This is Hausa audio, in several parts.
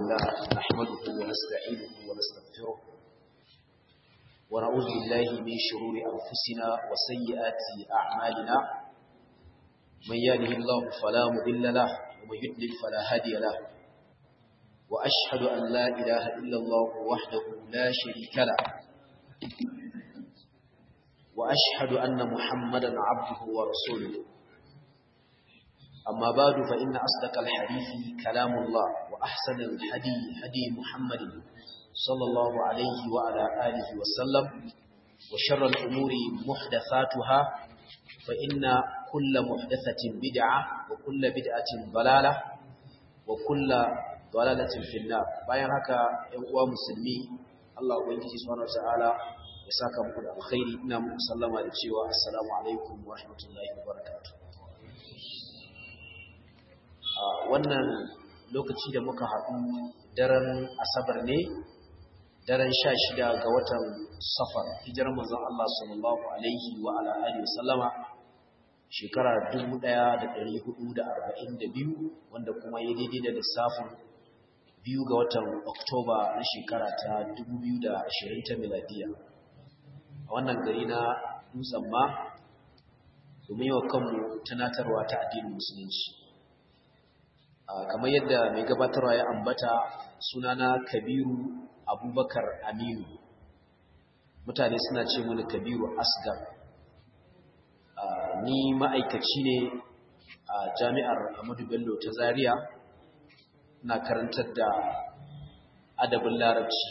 لله نحمده ونستعينه ونستغفره ونعوذ بالله من شرور أنفسنا وسيئات أعمالنا من يهده الله فلا مضل له ومن يضلل فلا هادي له وأشهد أن لا إله إلا الله وحده لا شريك له وأشهد أن محمدا عبده ورسوله أما بعد فإن أصدق الحديث كلام الله وأحسن الحدي هدي محمد صلى الله عليه وعلى آله وسلم وشر الأمور محدثاتها فإن كل محدثة بدعة وكل بدعة ضلالة وكل ضلالة في النار bayan haka ƴan uwa musulmi Allah ubangiji subhanahu wataala ya saka muku da alkhairi ina muku sallama da cewa assalamu alaikum wa rahmatullahi wa barakatuh wannan lokaci da muka haɗu daren asabar ne daren sha shida ga watan safar hijirar manzon Allah sallallahu alaihi wa ala alihi wa sallama shekara 1442 wanda kuma ya daidai da lissafin biyu ga watan oktoba na shekara ta 2020 ta miladiya a wannan gari na dutsen ma domin yi wa kanmu tunatarwa ta addinin musulunci kamar yadda mai gabatarwa ya ambata sunana kabiru abubakar aminu mutane suna ce mini kabiru asgar ni ma'aikaci ne a jami'ar amadu bello ta zaria na karantar da adabin larabci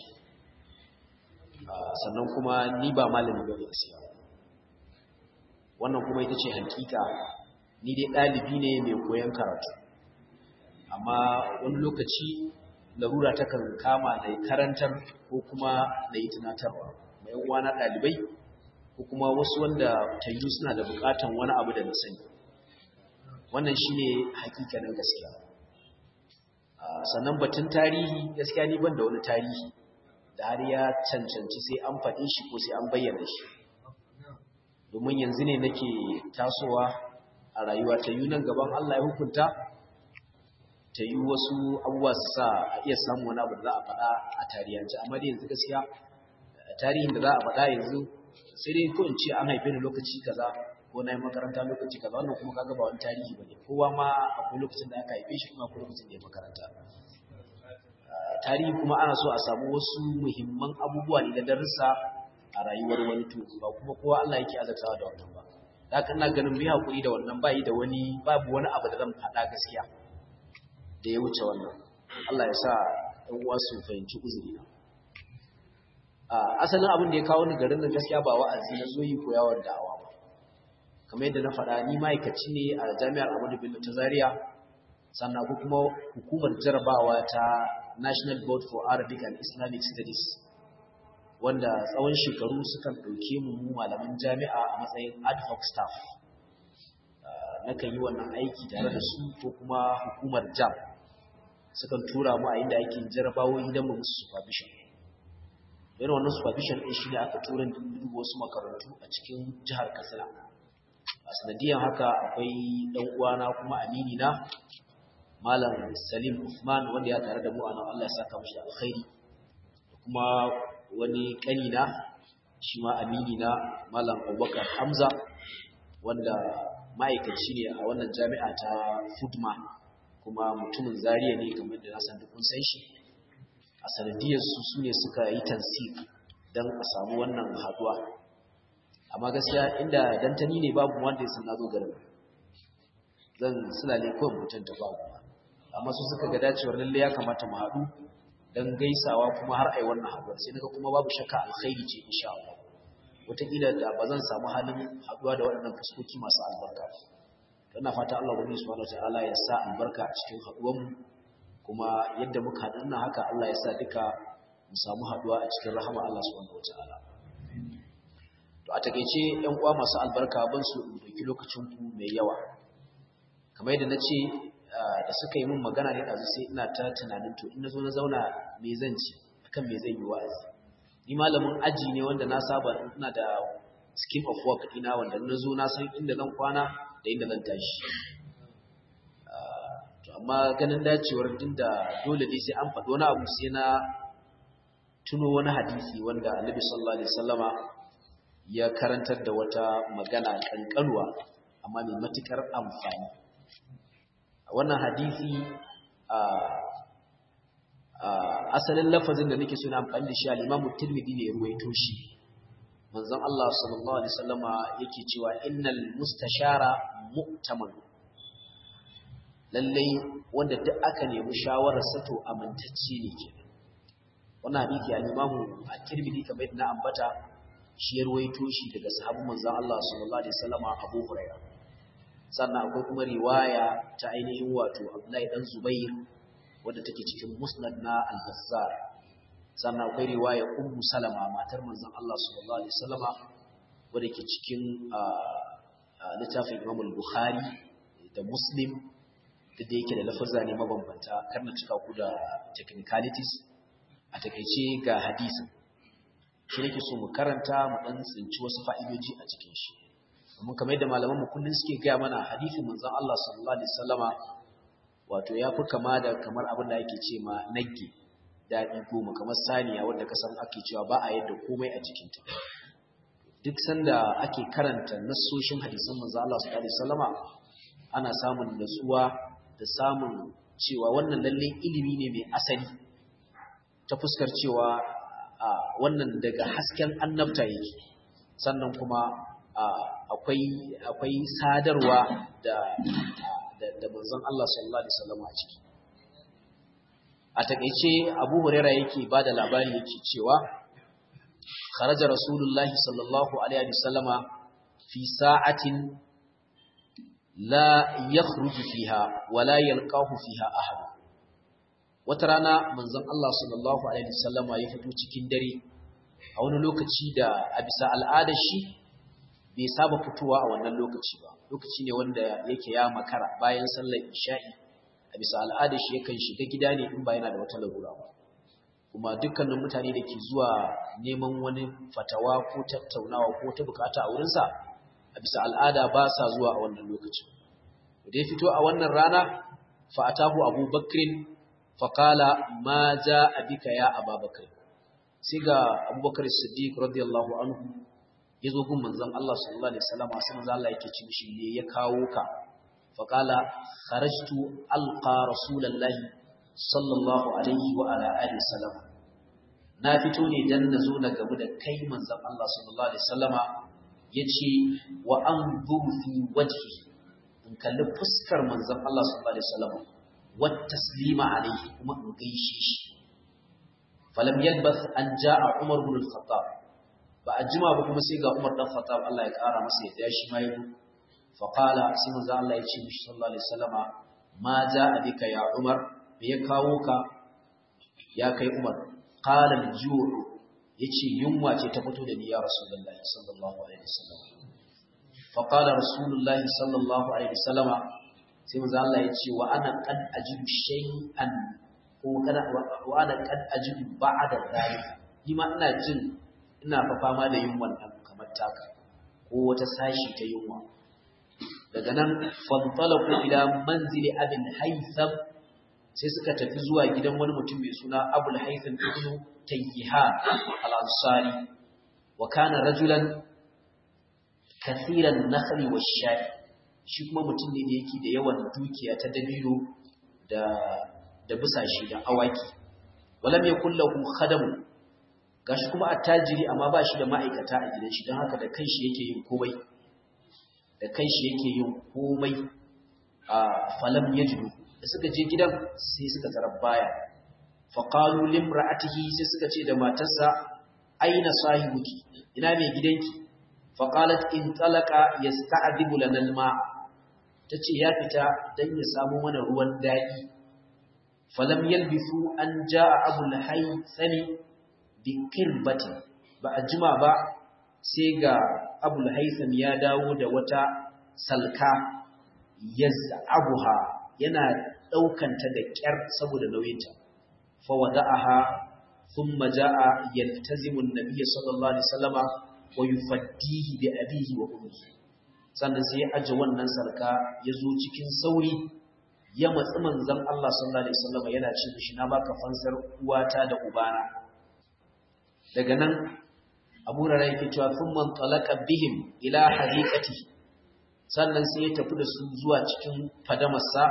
sannan kuma ni ba malami ba ne gaskiya wannan kuma ita ce hakika ni dai ɗalibi ne mai koyon karatu amma wani lokaci larura takan kama da karantar ko kuma da yi tunatarwa mai uwana ɗalibai ko kuma wasu wanda tayu suna da buƙatan wani abu da na sani wannan shine hakikanin gaskiya sannan batun tarihi gaskiya ni ban da wani tarihi da har ya cancanci sai an faɗi shi ko sai an bayyana shi domin yanzu ne nake tasowa a rayuwa ta yi nan gaban Allah ya hukunta ta yi wasu abubuwa su sa a iya samun wani abu da za a faɗa a tarihance amma da yanzu gaskiya tarihin da za a faɗa yanzu sai dai ko in ce an haife ni lokaci kaza ko na yi makaranta lokaci kaza wannan kuma kaga ba wani tarihi ba ne kowa ma akwai lokacin da aka haife shi kuma akwai lokacin da ya makaranta tarihi kuma ana so a samu wasu muhimman abubuwa ne da darussa a rayuwar wani to ba kuma kowa Allah yake azatawa da wannan ba da haka ina ganin mu hakuri da wannan bai da wani babu wani abu da zan faɗa gaskiya da ya wuce wannan Allah ya sa ɗan uwa su fahimci uzuri na asalin abin da ya kawo ni garin nan gaskiya ba wa'azi na zo yi koyawar da'awa ba kamar yadda na faɗa ni ma'aikaci ne a jami'ar Ahmadu Bello ta Zaria sannan ko kuma hukumar jarabawa ta National Board for Arabic and Islamic Studies wanda tsawon shekaru sukan ɗauke mu mu malaman jami'a a matsayin ad hoc staff nakan yi wannan aiki tare da su ko kuma hukumar jam sukan tura mu a inda ake jarabawoyi don mu musu supervision irin wannan supervision ɗin shi ne aka tura dubu wasu makarantu a cikin jihar katsina a sanadiyan haka akwai ɗan uwana kuma amini na malam salim usman wanda ya tare da mu a nan allah ya saka mashi alkhairi da kuma wani ƙanina shi ma amini na malam abubakar hamza wanda ma'aikaci ne a wannan jami'a ta fudma kuma mutumin zariya ne kamar da nasan duk kun san shi a sanadiyar su su ne suka yi tansik don a samu wannan haduwa amma gaskiya inda dantani ne babu wanda ya san na zo garin zan sulale kawai mutum ta babu amma su suka ga dacewar lalle ya kamata mu haɗu don gaisawa kuma har ai wannan haduwar sai naga kuma babu shakka alkhairi ce insha Allah wataƙila da ba zan samu halin haɗuwa da waɗannan fuskoki masu albarka ina fata Allah wani subhanahu wataala ya sa albarka a cikin haɗuwanmu kuma yadda muka haɗu nan haka Allah ya sa duka mu samu haɗuwa a cikin rahama Allah subhanahu wataala to a takeice ƴan uwa masu albarka ban su dauki lokacin ku mai yawa kamar yadda nace da suka yi min magana ne ɗazu sai ina ta tunanin to in na zo na zauna me zan ci akan me zan yi wa'azi ni malamin aji ne wanda na saba ina da scheme of work ina wanda na zo na san inda zan kwana da inda zan tashi amma ganin dacewar din da dole ne sai an faɗi wani abu sai na tuno wani hadisi wanda annabi sallallahu alaihi wasallama ya karantar da wata magana kankanuwa amma mai matukar amfani wannan hadisi a asalin lafazin da nake suna amfani da shi al-Imam Tirmidhi ne ya ruwaito shi manzon Allah sallallahu alaihi wasallama yake cewa innal mustashara mu'taman lallai wanda duk aka nemi shawarar sa to amintacce ne ke wannan hadisi al-Imam At-Tirmidhi kamar na ambata shi ya ruwaito shi daga sahabban manzon Allah sallallahu alaihi wasallama Abu Hurairah sannan akwai kuma riwaya ta ainihin wato Abdullahi dan Zubair wadda take cikin Musnad na Al-Bazzar sannan akwai riwaya Ummu Salama matar manzon Allah sallallahu alaihi wasallama wadda ke cikin littafin Imam Al-Bukhari da Muslim da da yake da lafazza ne mabambanta kar na cika ku da technicalities a takeice ga hadisin shi nake so mu karanta mu dan tsinci wasu fa'idoji a cikin shi domin kamar yadda malaman mu kullun suke gaya mana hadisin manzon Allah sallallahu alaihi wasallama wato yafi kama da kamar abin da yake ce ma nagge daɗi goma kamar saniya wanda ka san ake cewa ba a yadda komai a cikinta duk sanda ake karanta nassoshin hadisan manzo Allah sallallahu alaihi wasallama ana samun natsuwa da samun cewa wannan lalle ilimi ne mai asali ta fuskar cewa wannan daga hasken annabta yake sannan kuma akwai akwai sadarwa da da manzon Allah sallallahu alaihi wasallama a ciki a takeice Abu Huraira yake bada labari yake cewa kharaja Rasulullahi sallallahu alaihi wasallama fi sa'atin la yakhruju fiha wa la yalqahu fiha ahad wata rana manzon Allah sallallahu alaihi wasallama ya fito cikin dare a wani lokaci da a bisa al'adar shi bai saba fitowa a wannan lokaci ba lokaci ne wanda yake ya makara bayan sallar isha'i a bisa al'adar shi yakan shiga gida ne in ba yana da wata larura ba kuma dukkanin mutane da ke zuwa neman wani fatawa ko tattaunawa ko ta bukata a wurinsa a bisa al'ada ba sa zuwa a wannan lokacin da ya fito a wannan rana fa'atahu abu bakrin faƙala ma ja abika ya ababakar sai ga abubakar siddiq radiyallahu anhu ya zo gun manzon Allah sallallahu alaihi wasallam sai manzon Allah yake ci mishi ne ya kawo ka faqala kharajtu alqa rasulullahi sallallahu alaihi wa ala alihi wasallam na fito ne dan nazo na gamu da kai manzon Allah sallallahu alaihi wasallama yace wa anzuru fi wajhi in kalli fuskar manzon Allah sallallahu alaihi wasallama wa taslima alaihi kuma in gaishe shi falam yalbath an jaa umar ibn al-khattab ba a jima ba kuma sai ga Umar dan Khattab Allah ya kara masa yadda shi ma yi fa qala sai manzo Allah ya ce mishi sallallahu alaihi wasallama ma jaa bika ya Umar me ya kawo ka ya kai Umar qala al-ju' yace yunwa ce ta fito da ni ya Rasulullahi sallallahu alaihi wasallam fa qala Rasulullahi sallallahu alaihi wasallama sai manzo Allah ya ce wa ana qad ajidu shay'an ko kana wa ana qad ajidu ba'da dhalika ni ma ina jin ina fa fama da yin wannan kamar taka ko wata sashi ta yunwa daga nan fantalaqu ila manzili abin haytham sai suka tafi zuwa gidan wani mutum mai suna abul haytham ibn tayyiha al-ansari wa kana rajulan kathiran nakhli wash-sha'i shi kuma mutum ne da yake da yawan dukiya ta dabino da da busashi da awaki walam yakul lahu khadamun gashi kuma attajiri amma ba shi da ma'aikata a gidan shi don haka da kanshi yake yin komai da kanshi yake yin komai a falam yajidu da suka je gidan sai suka tarar baya faqalu limra'atihi sai suka ce da matarsa aina sahibuki ina mai gidanki faqalat in talaqa yasta'dibu lana alma tace ya fita dan ya samu mana ruwan dadi falam yalbisu an jaa abul haythani bikirbatin ba a jima ba sai ga abul haitham ya dawo da wata salka yaz'abuha yana daukanta da kyar saboda nauyinta fa wada'aha thumma jaa yaltazimu an-nabiy sallallahu alaihi wasallama wa yufaddihi bi abihi wa ummihi sannan sai ya aje wannan salka yazo cikin sauri ya matsi manzon Allah sallallahu alaihi wasallam yana ce mishi na baka fansar uwata da ubana daga nan Abu Hurairah yake cewa thumma talaqa bihim ila hadiqati sannan sai ya tafi da su zuwa cikin fadamarsa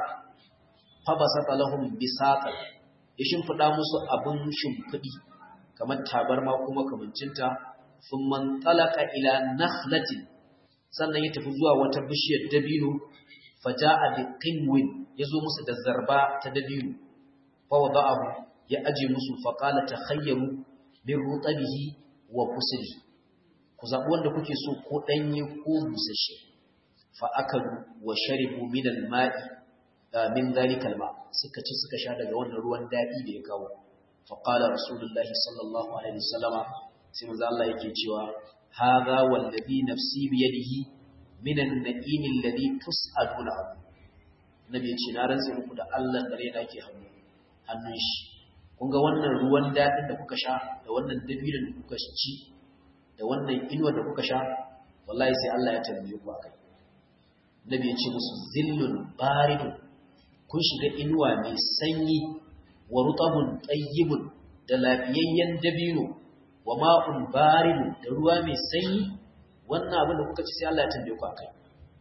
fa basata lahum bisata ya shimfida musu abun shimfidi kamar tabarma kuma kamancinta thumma talaqa ila nakhlatin sannan ya tafi zuwa wata bishiyar dabino faja'a bi qinwin yazo musu da zarba ta dabino fa wada'ahu ya aje musu fa qala takhayyaru min rutabihi wa kusli ku zabi wanda kuke so ko danye ko busasshe fa akalu wa sharibu min al-ma'i min dhalika al-ma suka ci suka sha daga wannan ruwan dadi da ya kawo fa qala rasulullahi sallallahu alaihi wasallama sai manzo Allah yake cewa hadha wallazi nafsi bi yadihi min an-na'im alladhi tus'aluna nabi ya ce na rantsa muku da Allah da raina ke hannu hannun shi kun ga wannan ruwan daɗin da kuka sha da wannan dabilan da kuka ci da wannan inuwa da kuka sha wallahi sai Allah ya tambaye ku akai nabi ya ce musu zillun baridun kun shiga inuwa mai sanyi wa rutabun tayyibun da lafiyayyen dabino wa ma'un baridun da ruwa mai sanyi wannan abin da kuka ci sai Allah ya tambaye ku akai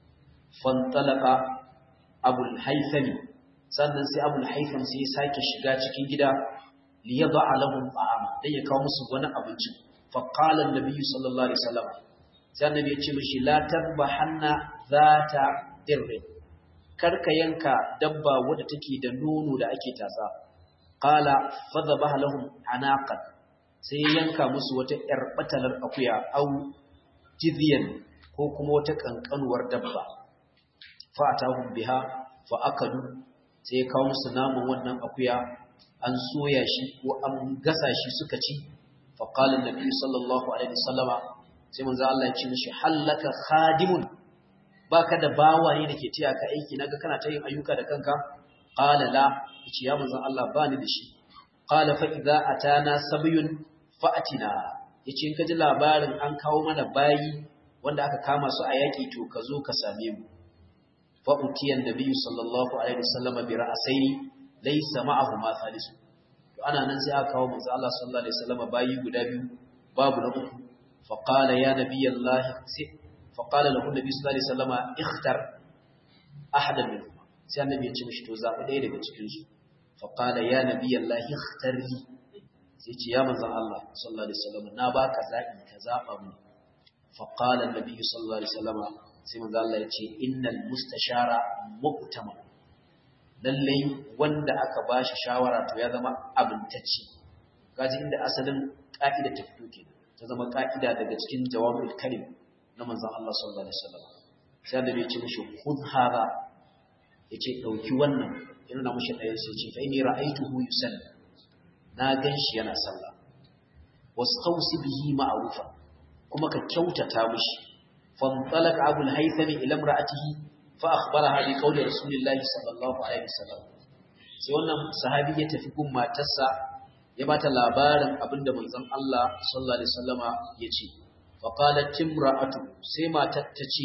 fantalaka abul haythami sannan sai abul haytham sai ya sake shiga cikin gida liyad'a lahum ta'ama dan ya kawo musu wani abinci fa qala an-nabi sallallahu alaihi wasallam sai annabi ya ce mishi la tadbahanna zata dirri karka yanka dabba wadda take da nono da ake tatsa qala fadhabaha lahum anaqan sai yanka musu wata yar batalar akuya au jidyan ko kuma wata kankanuwar dabba fa atahum biha fa akadu sai ya kawo musu naman wannan akuya an soya shi ko an gasa shi suka ci fa qala annabi sallallahu alaihi wasallama sai manzo Allah ya ce mishi hallaka khadimun baka da bawa ne dake tiya ka aiki naga kana ta yin ayyuka da kanka qala la yace ya manzo Allah bani da shi qala fa idza atana sabyun fa atina yace in ka ji labarin an kawo mana bayi wanda aka kama su a yaki to ka zo ka same mu fa utiyan nabiyyu sallallahu alaihi wasallama bi ra'saini laysa ma'ahu ma thalisu to ana nan sai aka kawo manzo Allah sallallahu alaihi wasallam bayi guda biyu babu na uku fa qala ya nabiyallah fa qala lahu nabi sallallahu alaihi wasallam ikhtar ahadan minhum sai annabi ya ce mishi to zabi ɗaya daga cikin su fa qala ya nabiyallah ikhtar li sai ce ya manzo Allah sallallahu alaihi wasallam na baka zabi ka zaba mu fa qala annabi sallallahu alaihi wasallam sai manzo Allah ya ce innal mustashara muqtaman lallai wanda aka ba shi shawara to ya zama abintacci kaji inda asalin ka'ida ta fito ke ta zama ka'ida daga cikin jawabul kalim na manzon Allah sallallahu alaihi wasallam sai da bai ce mishi khudh hada yace dauki wannan yana na mishi ɗayan sai ce fa inni ra'aytuhu yusalli na ganshi yana sallah wastawsi bihi ma'rufa kuma ka kyautata mishi fantalaka abul haythami ila imra'atihi فأخبرها بقول رسول الله صلى الله عليه وسلم sai wannan sahabi ya tafi gun matarsa ya bata labarin abinda manzon Allah sallallahu alaihi wasallama yace fa qalat timra'atu sai matar ta ce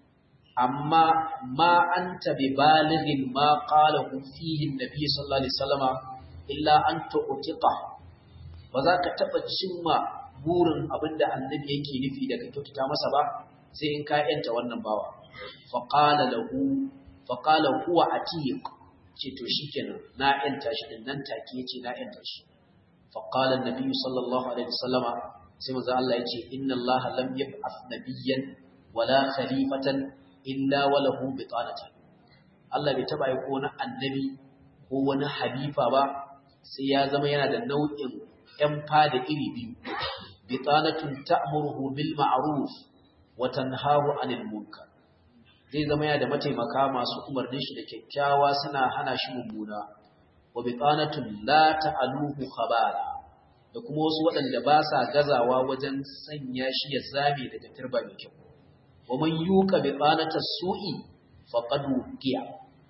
amma ma anta bi balighin ma qalahu fihi annabi sallallahu alaihi wasallama illa an tu'tiqa ba za ka taba cimma burin abinda annabi yake nufi daga kyautata masa ba sai in ka yanta wannan bawa faƙala lahu faƙala huwa atiq ce to shikenan na yanta shi din nan take yace na yanta shi faqala an-nabi sallallahu alaihi wasallama sai manzo Allah yace inna Allah lam yab'ath nabiyyan wala khalifatan illa wa lahu bitanatan Allah bai taba yi ko na annabi ko wani halifa ba sai ya zama yana da nau'in ƴan fada iri biyu bitanatun ta'muruhu bil ma'ruf wa tanhahu 'anil munkar zai zama yana da mataimaka masu umarnin shi da kyakkyawa suna hana shi mummuna wa bitanatun la ta'aluhu khabala da kuma wasu waɗanda ba sa gazawa wajen sanya shi ya zame daga turba mai kyau wa man yuqa bitanatas su'i faqad wuqiya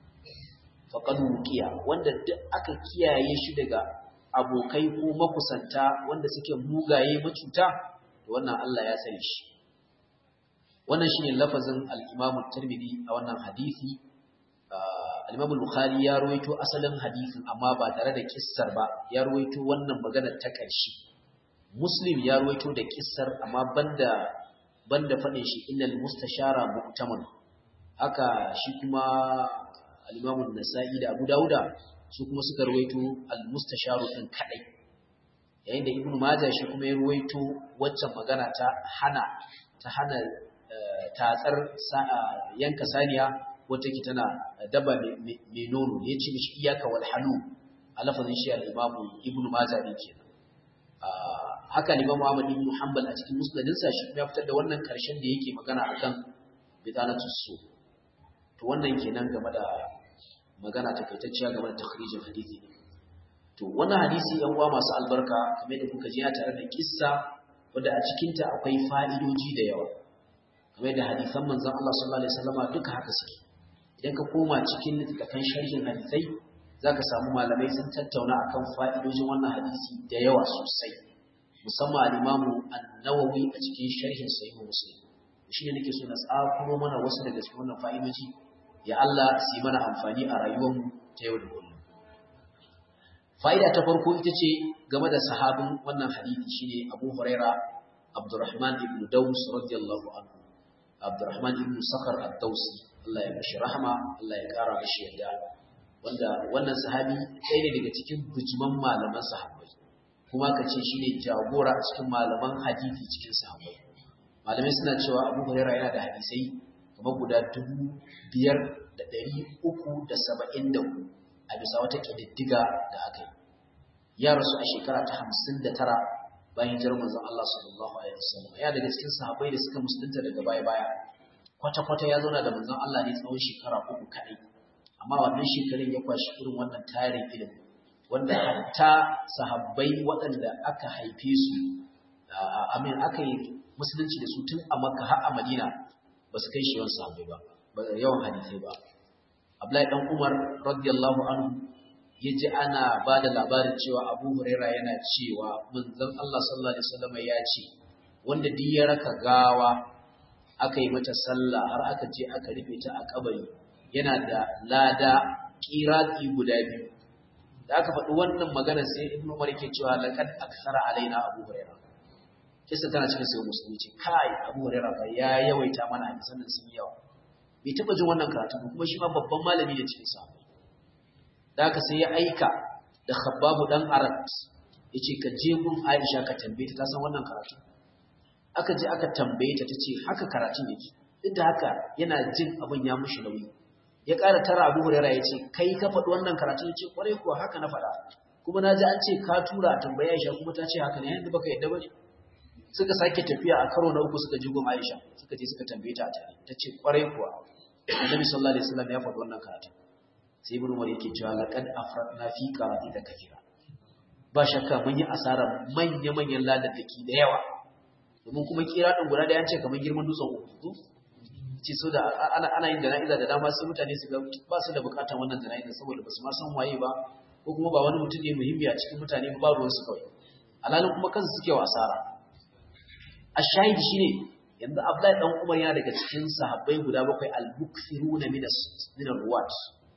faqad wuqiya wanda duk aka kiyaye shi daga abokai ko makusanta wanda suke mugaye macuta to wannan Allah ya sani shi wannan shine lafazin al-Imam Tirmidhi a wannan hadisi al-Imam al-Bukhari ya ruwaito asalin hadisin amma ba tare da kissar ba ya ruwaito wannan maganar ta ƙarshe Muslim ya ruwaito da kissar amma banda banda faɗin shi innal mustashara mu'taman haka shi kuma al-Imam an-Nasa'i da Abu Dawuda su kuma suka ruwaito al-mustasharu din kadai yayin da Ibn Majah shi kuma ya ruwaito waccan magana ta hana ta hana tatsar yanka saniya wata ke tana daba mai nono ya ce mishi iyaka wal halu a lafazin shi al-Imam Ibn Majah ne kenan haka Imam Ahmad ibn Hanbal a cikin musnadinsa shi ya fitar da wannan karshen da yake magana akan bidanatus su to wannan kenan game da magana takaitacciya game da takhrijin hadisi to wannan hadisi yan uwa masu albarka kamar da kuka ji ya tare da kissa wanda a cikin ta akwai fa'idoji da yawa kamar da hadisan manzon Allah sallallahu alaihi wasallama duka haka suke idan ka koma cikin littattafan sharhin hadisai zaka samu malamai sun tattauna akan fa'idojin wannan hadisi da yawa sosai musamman al-Imamu An-Nawawi a cikin sharhin Sahih Muslim shi ne nake so na tsakuro mana wasu daga cikin wannan fa'idoji ya Allah su yi mana amfani a rayuwarmu ta yau da kullum. Fa'ida ta farko ita ce game da sahabin wannan hadithi shine Abu Huraira Abdurrahman ibn Daus radiyallahu anhu. Abdurrahman ibn Sakhar ad-Dausi Allah ya mashi rahama, Allah ya kara mashi yadda. Wanda wannan sahabi ɗaya ne daga cikin bujiman malaman sahabbai. Kuma ka ce shine jagora a cikin malaman hadithi cikin sahabbai. Malamai suna cewa Abu Huraira yana da hadisai kamar guda dubu biyar da ɗari uku da saba'in da hudu a bisa wata ƙididdiga da aka yi ya rasu a shekara ta hamsin da tara bayan hijirar manzon Allah sallallahu alaihi wasallam ya daga cikin sahabbai da suka musulunta daga baya baya kwata kwata ya zauna da manzon Allah ne tsawon shekara uku kaɗai amma wannan shekarun ya kwashi irin wannan tarin ilimi wanda hatta sahabbai waɗanda aka haife su amin aka yi musulunci da su tun a makka har a madina ba su kai shi yawan sahabbai ba ba yawan hadisai ba Abdullahi dan Umar radiyallahu anhu yaji ana ba da labarin cewa Abu Huraira yana cewa manzon Allah sallallahu alaihi wasallam ya ce wanda duk ya raka gawa aka yi mata sallah har aka je aka rufe ta a kabari yana da lada qirati guda biyu da aka faɗi wannan magana sai Ibn Umar yake cewa laqad aksara alaina Abu Huraira kisa tana cikin sai musulmi ce kai Abu Hurairah fa ya yawaita mana hadisan nan sun yawa bai taba jin wannan karatu ba kuma shi ma babban malami ne cikin sa da haka sai ya aika da Khabbab dan Arat yace ka je gun Aisha ka tambaye ta san wannan karatu aka je aka tambaye ta tace haka karatun yake duk da haka yana jin abin ya mushi nauyi ya ƙara tara Abu Hurairah yace kai ka faɗi wannan karatu yace kwarai kuwa haka na faɗa kuma na ji an ce ka tura tambaya Aisha kuma ta ce haka ne yanzu baka yadda bane suka sake tafiya a karo na uku suka ji gun Aisha suka je suka tambaye ta a tare ta ce kwarai kuwa Annabi sallallahu alaihi wasallam ya faɗi wannan karatu sai Ibn Umar yake cewa laqad afradna fi qarati da kafira ba shakka mun yi asara manya manyan ladadaki da yawa domin kuma kira din guda da yance kamar girman dutsen uku ce so da ana ana yin jana'iza da dama sai mutane su ga ba su da bukatar wannan jana'iza saboda ba su ma san waye ba ko kuma ba wani mutum ne muhimmi a cikin mutane ba ruwan su kawai alalin kuma kansu suke wa asara ashahid shine yanzu Abdullahi dan Umar yana daga cikin sahabbai guda bakwai al-mukthiruna min min ruwat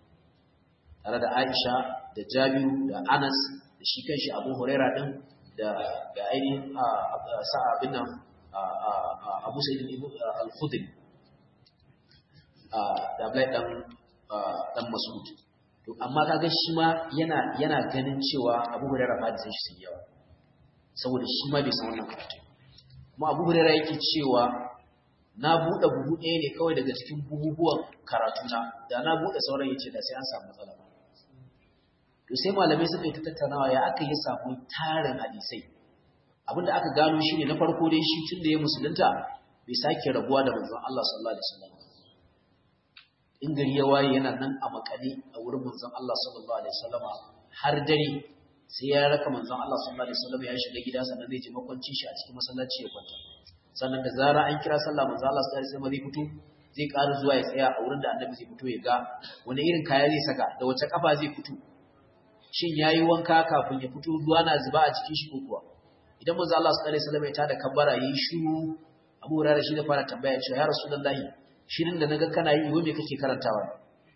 tare da Aisha da Jabiru da Anas da shi kanshi Abu Huraira din da da ainihin sa'abin nan Abu Sa'id al-Khudri da Abdullahi dan dan Mas'ud to amma kaga shi ma yana yana ganin cewa Abu Huraira ba da sai shi yawa saboda shi ma bai san wannan karatu kuma abu hurera yake cewa na buɗe buhu ɗaya ne kawai daga cikin buhubuwan karatuna da na buɗe sauran yace da sai an samu matsala ba to sai malamai suka yi ta tattaunawa ya aka yi samu tarin hadisai abinda aka gano shi ne na farko dai shi tun da ya musulunta bai sake rabuwa da manzon Allah sallallahu alaihi wasallam in gari ya waye yana nan a makale a wurin manzon Allah sallallahu alaihi wasallama har dare sai ya raka manzon Allah sallallahu alaihi wasallam ya shiga gida sannan zai ji makwancin shi a cikin masallaci ya kwanta sannan da zara an kira sallah manzon Allah sallallahu alaihi wasallam zai fito zai ƙara zuwa ya tsaya a wurin da annabi zai fito ya ga wani irin kaya zai saka da wace kafa zai fito shin yayi wanka kafin ya fito ruwa na zuba a cikin shi ko kuwa idan manzon Allah sallallahu alaihi wasallam ya tada kabbara yayi shiru Abu Hurairah shi da fara tambaya cewa ya Rasulullahi shirin da naga kana yi wai me kake karantawa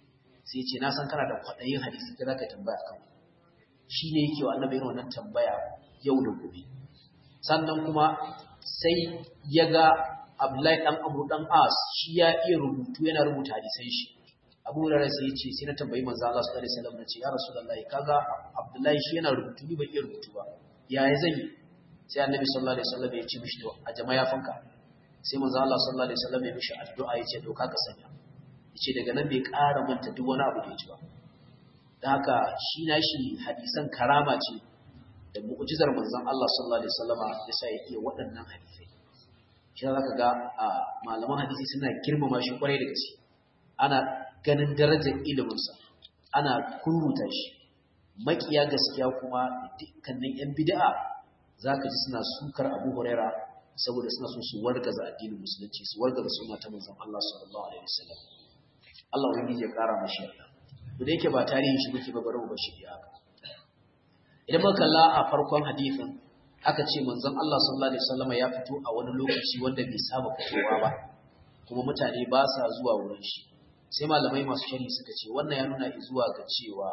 sai ce na san kana da kwaɗayin hadisi ka zaka tambaya kan shi ne yake wa annabi irin wannan tambaya yau da gobe sannan kuma sai ya ga Abdullahi dan Abu dan As shi ya iya rubutu yana rubuta hadisan shi Abu Hurairah sai ya ce sai na tambayi manzo Allah sallallahu alaihi wasallam nace ya Rasulullahi kaga Abdullahi shi yana rubutu ni ban iya rubutu ba yaya zan yi sai Annabi sallallahu alaihi wasallam ya ce mishi to a jama'a fanka sai manzo Allah sallallahu alaihi wasallam ya mishi addu'a ya ce doka ka sanya yace daga nan bai ƙara manta duk wani abu da ya ji ba dan haka shi na shi hadisan karama ce da mu'jizar manzon Allah sallallahu alaihi wasallama yasa ya iya waɗannan hadisai shi zaka ga malaman hadisi suna girmama shi kwarai da gaske ana ganin darajar iliminsa ana kuruta shi makiya gaskiya kuma dukkanin yan bid'a zaka ji suna sukar Abu Huraira saboda suna so su wargaza addinin musulunci su wargaza sunna ta manzon Allah sallallahu alaihi wasallam Allah wani ya kara mashi yarda to da yake ba tarihin shi muke ba bari mu bashi haka idan muka kalla a farkon hadisin aka ce manzon Allah sallallahu alaihi wasallam ya fito a wani lokaci wanda bai saba fitowa ba kuma mutane ba sa zuwa wurin shi sai malamai masu shari suka ce wannan ya nuna zuwa ga cewa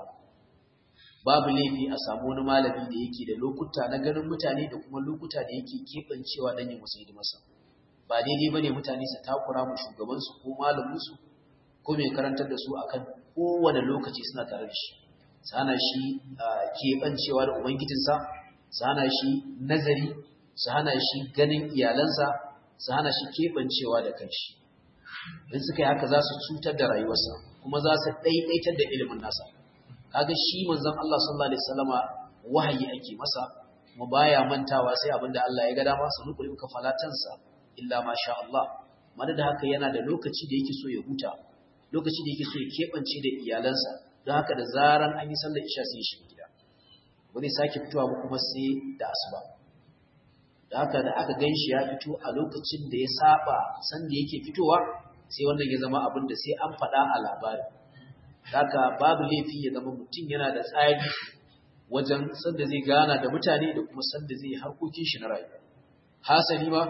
babu laifi a samu wani malami da yake da lokuta na ganin mutane da kuma lokuta da yake keɓancewa don yin musu hidimarsa ba daidai bane mutane su takura mu shugabansu ko malaminsu ko mai karantar da su akan kowane lokaci suna tare da shi sana shi keɓancewa da ubangijinsa su hana shi nazari su hana shi ganin iyalansa su hana shi keɓancewa da kanshi in suka yi haka za su cutar da rayuwarsa kuma za su ɗaiɗaitar da ilimin nasa kaga shi manzon Allah sallallahu alaihi wasallama wahayi ake masa kuma baya mantawa sai abinda Allah ya ga dama sanu kuli muka falatansa illa ma sha Allah madada haka yana da lokaci da yake so ya huta lokaci da yake so ya keɓance da iyalansa don haka da zaran an yi sallar isha sai ya shiga gida ba zai sake fitowa ba kuma sai da asuba da haka da aka gan shi ya fito a lokacin da ya saba san da yake fitowa sai wannan ya zama abin da sai an faɗa a labari haka babu laifi ya zama mutum yana da tsari wajen sanda zai gana da mutane da kuma sanda zai harkokin shi na rayuwa hasali ma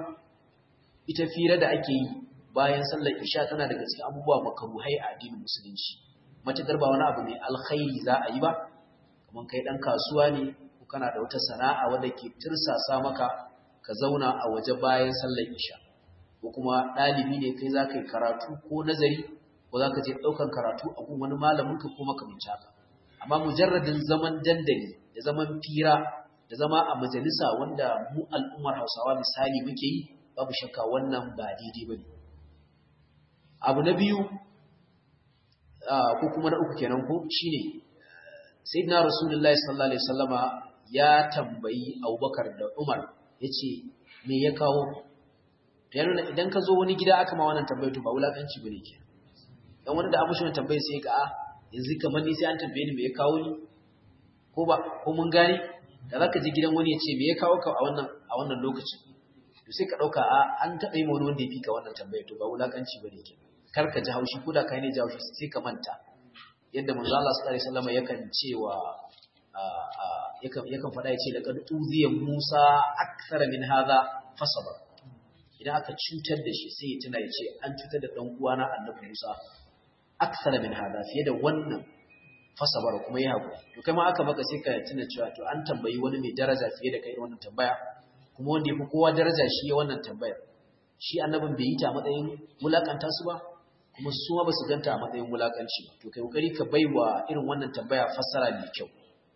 ita fira da ake yi bayan sallar isha tana daga cikin abubuwa makaruhai a addinin musulunci matakar ba wani abu mai alkhairi za a yi ba kamar kai dan kasuwa ne ko kana da wata sana'a wadda ke tirsasa maka ka zauna a waje bayan sallar isha ko kuma ɗalibi ne kai za ka yi karatu ko nazari ko za ka je ɗaukan karatu a gun wani malamin ka ko makamanci haka amma mujarradin zaman dandali da zaman fira da zama a majalisa wanda mu al'ummar hausawa misali muke yi babu shakka wannan ba daidai ba ne abu na biyu ko kuma na uku kenan ko shine sayyidina rasulullahi sallallahu alaihi wasallama ya tambayi abubakar da umar yace me ya kawo to yana idan ka zo wani gida aka ma wannan tambayar to ba wulakanci bane ke dan wani da abu shi wannan tambayar sai ka a yanzu kamar ni sai an tambaye ni me ya kawo ni ko ba ko mun gane da zaka je gidan wani ya ce me ya kawo ka a wannan a wannan lokacin to sai ka dauka a an taɓa yi wani wanda ya fi ka wannan tambayar to ba wulakanci bane ke kar ka ji haushi ko da kai ne ji haushi sai ka manta yadda manzo Allah sallallahu alaihi wasallam yakan cewa yakan yakan faɗa yace laqad uziya Musa akthara min hadha fasaba idan aka cutar da shi sai ya tuna yace an cutar da dan uwana Annabi Musa akthara min hadha fiye da wannan fasabar kuma ya haƙuri to kai ma aka maka sai ka tuna cewa to an tambayi wani mai daraja fiye da kai wannan tambaya kuma wanda ya fi kowa daraja shi ya wannan tambayar shi annabin bai yi ta matsayin wulakanta su ba kuma su ma ba su ganta a matsayin wulakanci to kai kokari ka baiwa irin wannan tambaya fassara mai kyau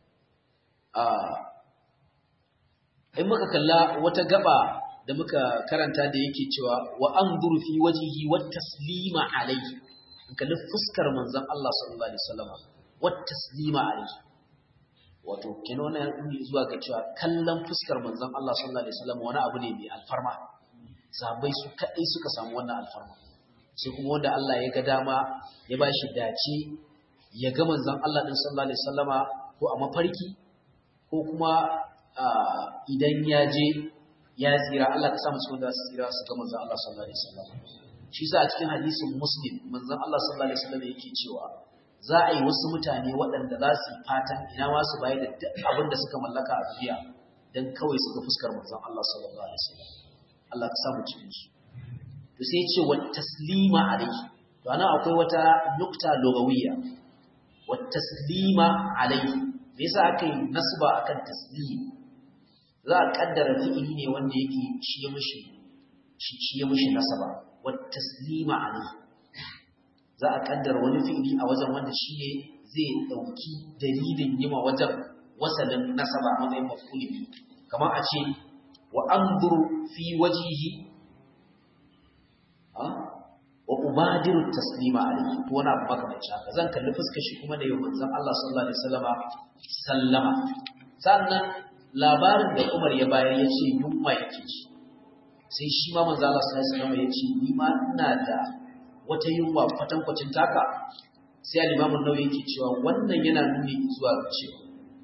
in muka kalla wata gaba da muka karanta da yake cewa wa anzur fi wajhihi wa taslima alayhi in kalli fuskar manzon Allah sallallahu alaihi wasallam wa taslima alayhi wato kenan wannan ya zuwa ga cewa kallon fuskar manzon Allah sallallahu alaihi wasallam wani abu ne mai alfarma sahabbai su kadai suka samu wannan alfarma sai kuma wanda Allah ya ga dama ya ba shi dace ya ga manzon Allah din sallallahu alaihi wasallama ko a mafarki ko kuma idan ya je ya tsira Allah ka samu cikin da su tsira su ga manzon Allah sallallahu alaihi wasallama shi sa a cikin hadisin muslim manzon Allah sallallahu alaihi wasallama yake cewa za a yi wasu mutane waɗanda za su yi fatan ina ma su bayar da duk abin da suka mallaka a duniya dan kawai su ga fuskar manzon Allah sallallahu alaihi wasallam Allah ka samu cikin su to sai ce wa taslima alayhi to ana akwai wata nukta lugawiyya wa taslima alayhi me yasa aka yi nasba akan taslim za a kaddara fi'ili ne wanda yake shi ya mishi shi ya mishi nasaba wa taslima alayhi za a kaddara wani fi'ili a wajen wanda shi ne zai dauki dalilin yima wajen wasalin nasaba a matsayin maf'ul bi kamar a ce wa anzuru fi wajhihi wa ubadiru taslima alayhi to wani abu makamancin haka zan kalli fuskar shi kuma da yau manzon Allah sallallahu alaihi wasallama sallama sannan labarin da Umar ya bayar ya ce yunwa yake ci sai shi ma manzon Allah sallallahu alaihi wasallama ya ce ni ma ina da wata yunwa kwatankwacin taka sai al-Imam an-Nawawi yake cewa wannan yana nuni zuwa ga cewa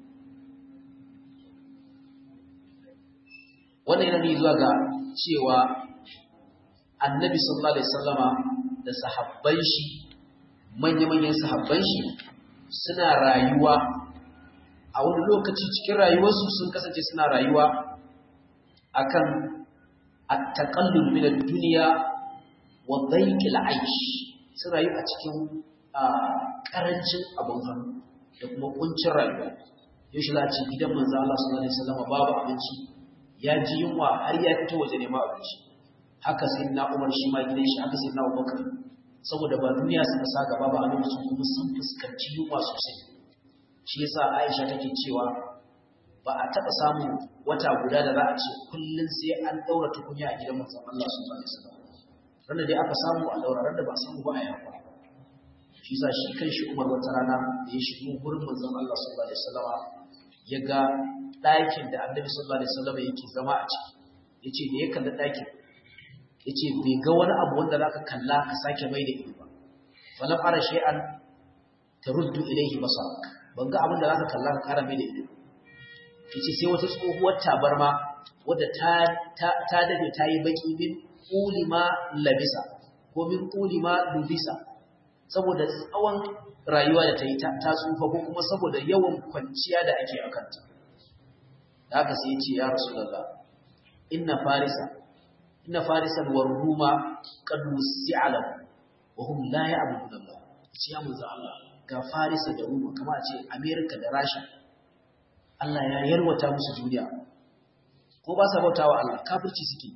wannan yana nuni zuwa ga cewa annabi sallallahu alaihi wasallama da sahabban shi manya-manyan sahabban shi suna rayuwa a wani lokaci cikin rayuwarsu sun kasance suna rayuwa akan at-taqallul min ad-dunya wa dhayqil 'aysh sun rayu a cikin karancin abun hannu da kuma kuncin rayuwa yaushe za a ce gidan manzo Allah sallallahu alaihi wasallama babu abinci ya ji yunwa har ya fito waje neman abinci haka sai na umar shi ma gidan shi haka sai na abubakar saboda ba duniya suka sa gaba ba a lokacin kuma sun fuskanci yunwa sosai shi yasa aisha take cewa ba a taɓa samun wata guda da za a ce kullum sai an ɗaura tukunya a gidan manzon Allah sallallahu alaihi wasallam ran da dai aka samu a ɗaura ran da ba a samu ba a yawa shi yasa shi kan shi umar wata rana da ya shigo gurin manzon Allah sallallahu alaihi wasallam ya ga ɗakin da annabi sallallahu alaihi wasallam yake zama a ciki yace da ya kalli ɗakin ya ce bai ga wani abu wanda za ka kalla ka sake mai da ido ba falam ara shay'an taruddu ilayhi basarak ban ga abin da za ka kalla ka kara mai da ido yace sai wata tsohuwar tabarma wadda ta ta ta dade ta yi baki min ulima labisa ko min ulima lubisa saboda tsawon rayuwa da ta yi ta tsufa ko kuma saboda yawan kwanciya da ake a kanta da haka sai ya ce ya rasulullah inna farisa inna farisan war ruma qad wusi'alam wa hum la ya'budun Allah ce ya manzo Allah ga farisa da ruma kama a ce America da Russia Allah ya yarwata musu duniya ko ba sa bautawa Allah kafirci suke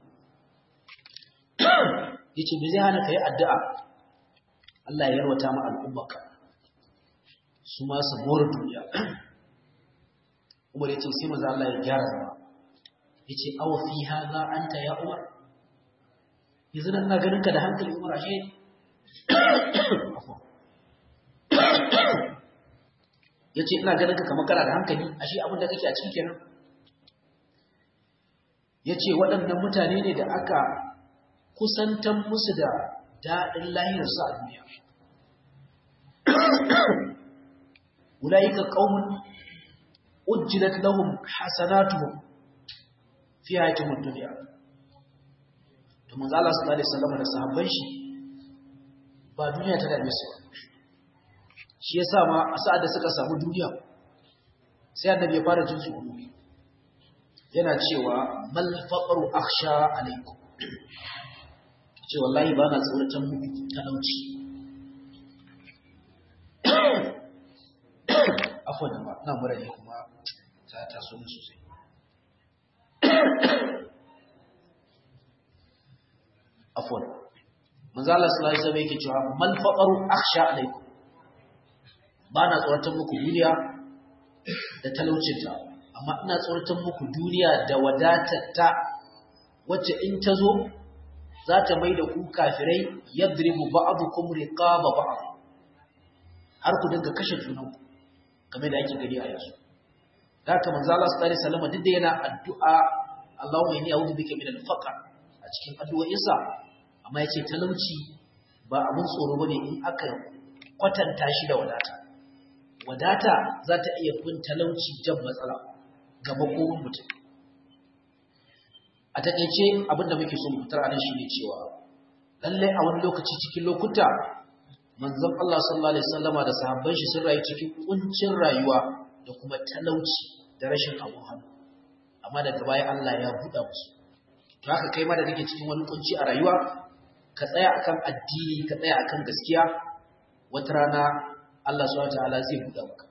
yace me zai hana kai addu'a Allah ya yarwata mu al'ummaka su ma su bore duniya Umar yace sai manzo Allah ya gyara zama yace aw fi hadha anta ya Umar yanzu nan na ganin ka da hankali umar ashe ya ce ina ganin ka kamar kana da hankali ashe abinda kake a cikin kenan ya ce waɗannan mutane ne da aka kusantan musu da daɗin lahirarsu a duniya ulaika qaumun ujjilat lahum hasanatuhum fi hayatihid dunya to manzo Allah sallallahu alaihi wasallam da sahabban shi ba duniya ta dame su shi yasa ma a sa'ad da suka samu duniya sai annabi ya fara jin tsoro yana cewa mal faqru akhsha alaikum ce wallahi ba na tsoratan muku talauci afwan ba na mura ne kuma ta taso mu sosai afwan manzo Allah sallallahu alaihi wasallam yake cewa mal faqaru akhsha alaikum bana tsoratan muku duniya da talaucinta amma ina tsoratan muku duniya da wadatarta wacce in ta zo za ta mai da ku kafirai yadribu ba'dukum riqaba ba'd har ku dinga kashe junanku kamar da ake gani a yanzu haka manzo Allah sallallahu alaihi wasallam duk da yana addu'a Allahumma inni a'udhu bika min al-faqr a cikin addu'o'insa amma yace talauci ba abun tsoro bane in aka kwatanta shi da wadata wadata za ta iya fin talauci jan matsala ga makomin mutum a takeice abinda muke so mu fitar anan shine cewa lalle a wani lokaci cikin lokuta manzon Allah sallallahu alaihi wasallama da sahabban shi sun rayu cikin kuncin rayuwa da kuma talauci da rashin abun hannu amma daga baya Allah ya buɗa musu to haka kai ma da kake cikin wani kunci a rayuwa ka tsaya akan addini ka tsaya akan gaskiya wata rana Allah subhanahu wataala zai buɗa maka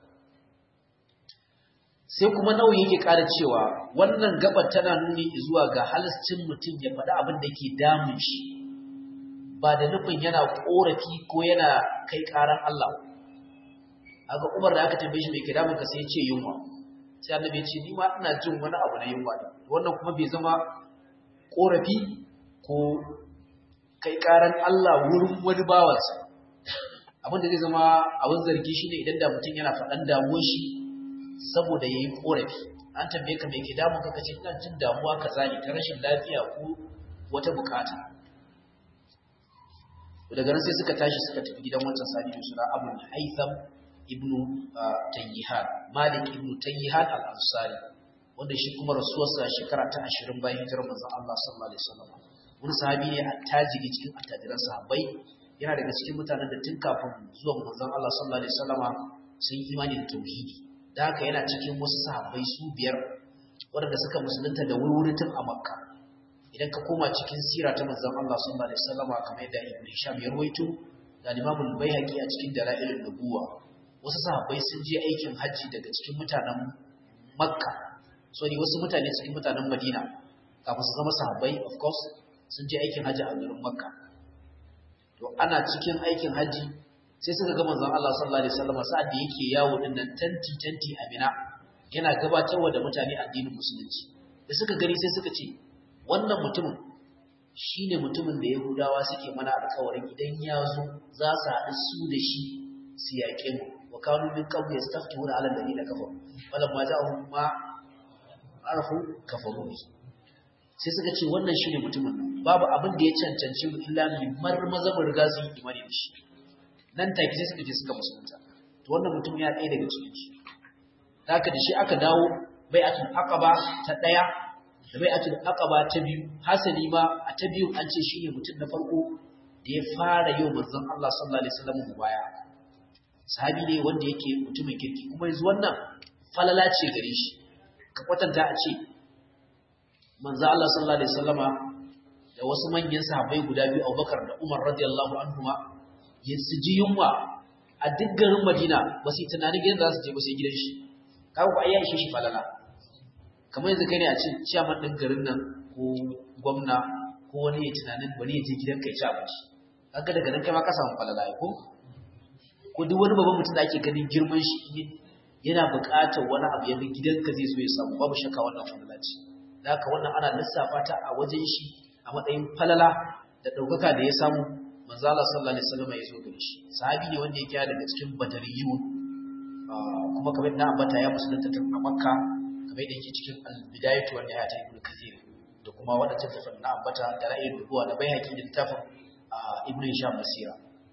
sai kuma nauyi yake ƙara cewa wannan gabar tana nuni zuwa ga halascin mutum ya faɗi abin da ke damun shi ba da nufin yana ƙorafi ko yana kai ƙaran Allah aga Umar da aka tambaye shi mai ke damun ka sai ya ce yunwa sai annabi ya ce ni ma ina jin wani abu na yunwa ne wannan kuma bai zama ƙorafi ko kai ƙaran Allah wurin wani bawansa abin da zai zama abin zargi shine idan da mutum yana faɗan damuwar shi saboda ya yi ƙorafi an tambaye ka mai ke damun ka kace ina jin damuwa kaza ne ta rashin lafiya ko wata bukata daga nan sai suka tashi suka tafi gidan wancan sani da suna abu haitham ibnu tayyihan malik ibnu tayyihan al-ansari wanda shi kuma rasuwarsa shekara ta 20 bayan hijirar manzon Allah sallallahu alaihi wasallam wani sahabi ne attajiri cikin attajiran sahabbai yana daga cikin mutanen da tun kafin zuwan manzon Allah sallallahu alaihi wasallama sun imani da tauhidi da haka yana cikin wasu sahabbai su biyar waɗanda suka musulunta da wuri tun a makka idan ka koma cikin sira ta manzon Allah sallallahu alaihi wasallama kamar yadda Ibn Hisham ya rawaito da Imam al-Baihaqi a cikin Dalailun Nubuwa wasu sahabbai sun je aikin hajji daga cikin mutanen Makka sorry wasu mutane cikin mutanen Madina kafin su zama sahabbai of course sun je aikin hajji a garin Makka to ana cikin aikin hajji sai suka ga manzon Allah sallallahu alaihi wasallama sa'ad da yake yawo din nan tanti tanti a Mina yana gabatarwa da mutane addinin musulunci da suka gani sai suka ce wannan mutumin shi ne mutumin da yahudawa suke mana alkawarin idan ya zo za su haɗu su da shi su yaƙe mu wa kanu min qabli yastaftihuna ala alladhina kafaru falam ma ja'ahum ma arafu kafaru sai suka ce wannan shi ne mutumin nan babu abin da ya cancanci mu illa mu marmaza mu riga su yi imani da shi nan take sai suka je suka musulunta to wannan mutum ya ɗaya daga cikin su haka da shi aka dawo bai'atul aqaba ta ɗaya da bai atul aqaba ta biyu hasali ma a ta biyu an ce shine mutum na farko da ya fara yau manzon Allah sallallahu alaihi wasallam baya sahabi ne wanda yake mutumin kirki kuma yanzu wannan falala ce gare shi ka kwatanta a ce manzon Allah sallallahu alaihi wasallama da wasu manyan sahabbai guda biyu Abubakar da Umar radiyallahu anhuma ya su ji yunwa a duk garin Madina ba su yi tunanin gidan za su je ba sai gidan shi kawo ku ayyashi shi falala kamar yanzu kai ne a ce ciyaman ɗin garin nan ko gwamna ko wani ya tunanin wani ya je gidan kai ci abinci kaga daga nan kai ma ka samu falala ko ko duk wani babban mutum da ake ganin girman shi yana buƙatar wani abu ya gidanka zai so ya samu babu shakka wannan falala ce da haka wannan ana lissafa ta a wajen shi a matsayin falala da ɗaukaka da ya samu manzo Allah sallallahu alaihi wasallam ya zo gare shi sahabi ne wanda yake daga cikin badariyun kuma kamar na ambata ya musulunta tun a makka kamar da yake cikin al-bidayatu wa nihayat ibn kathir da kuma wadannan tafsir na ambata da ra'ayin rubuwa da baihaqi da tafsir ibn hisham basira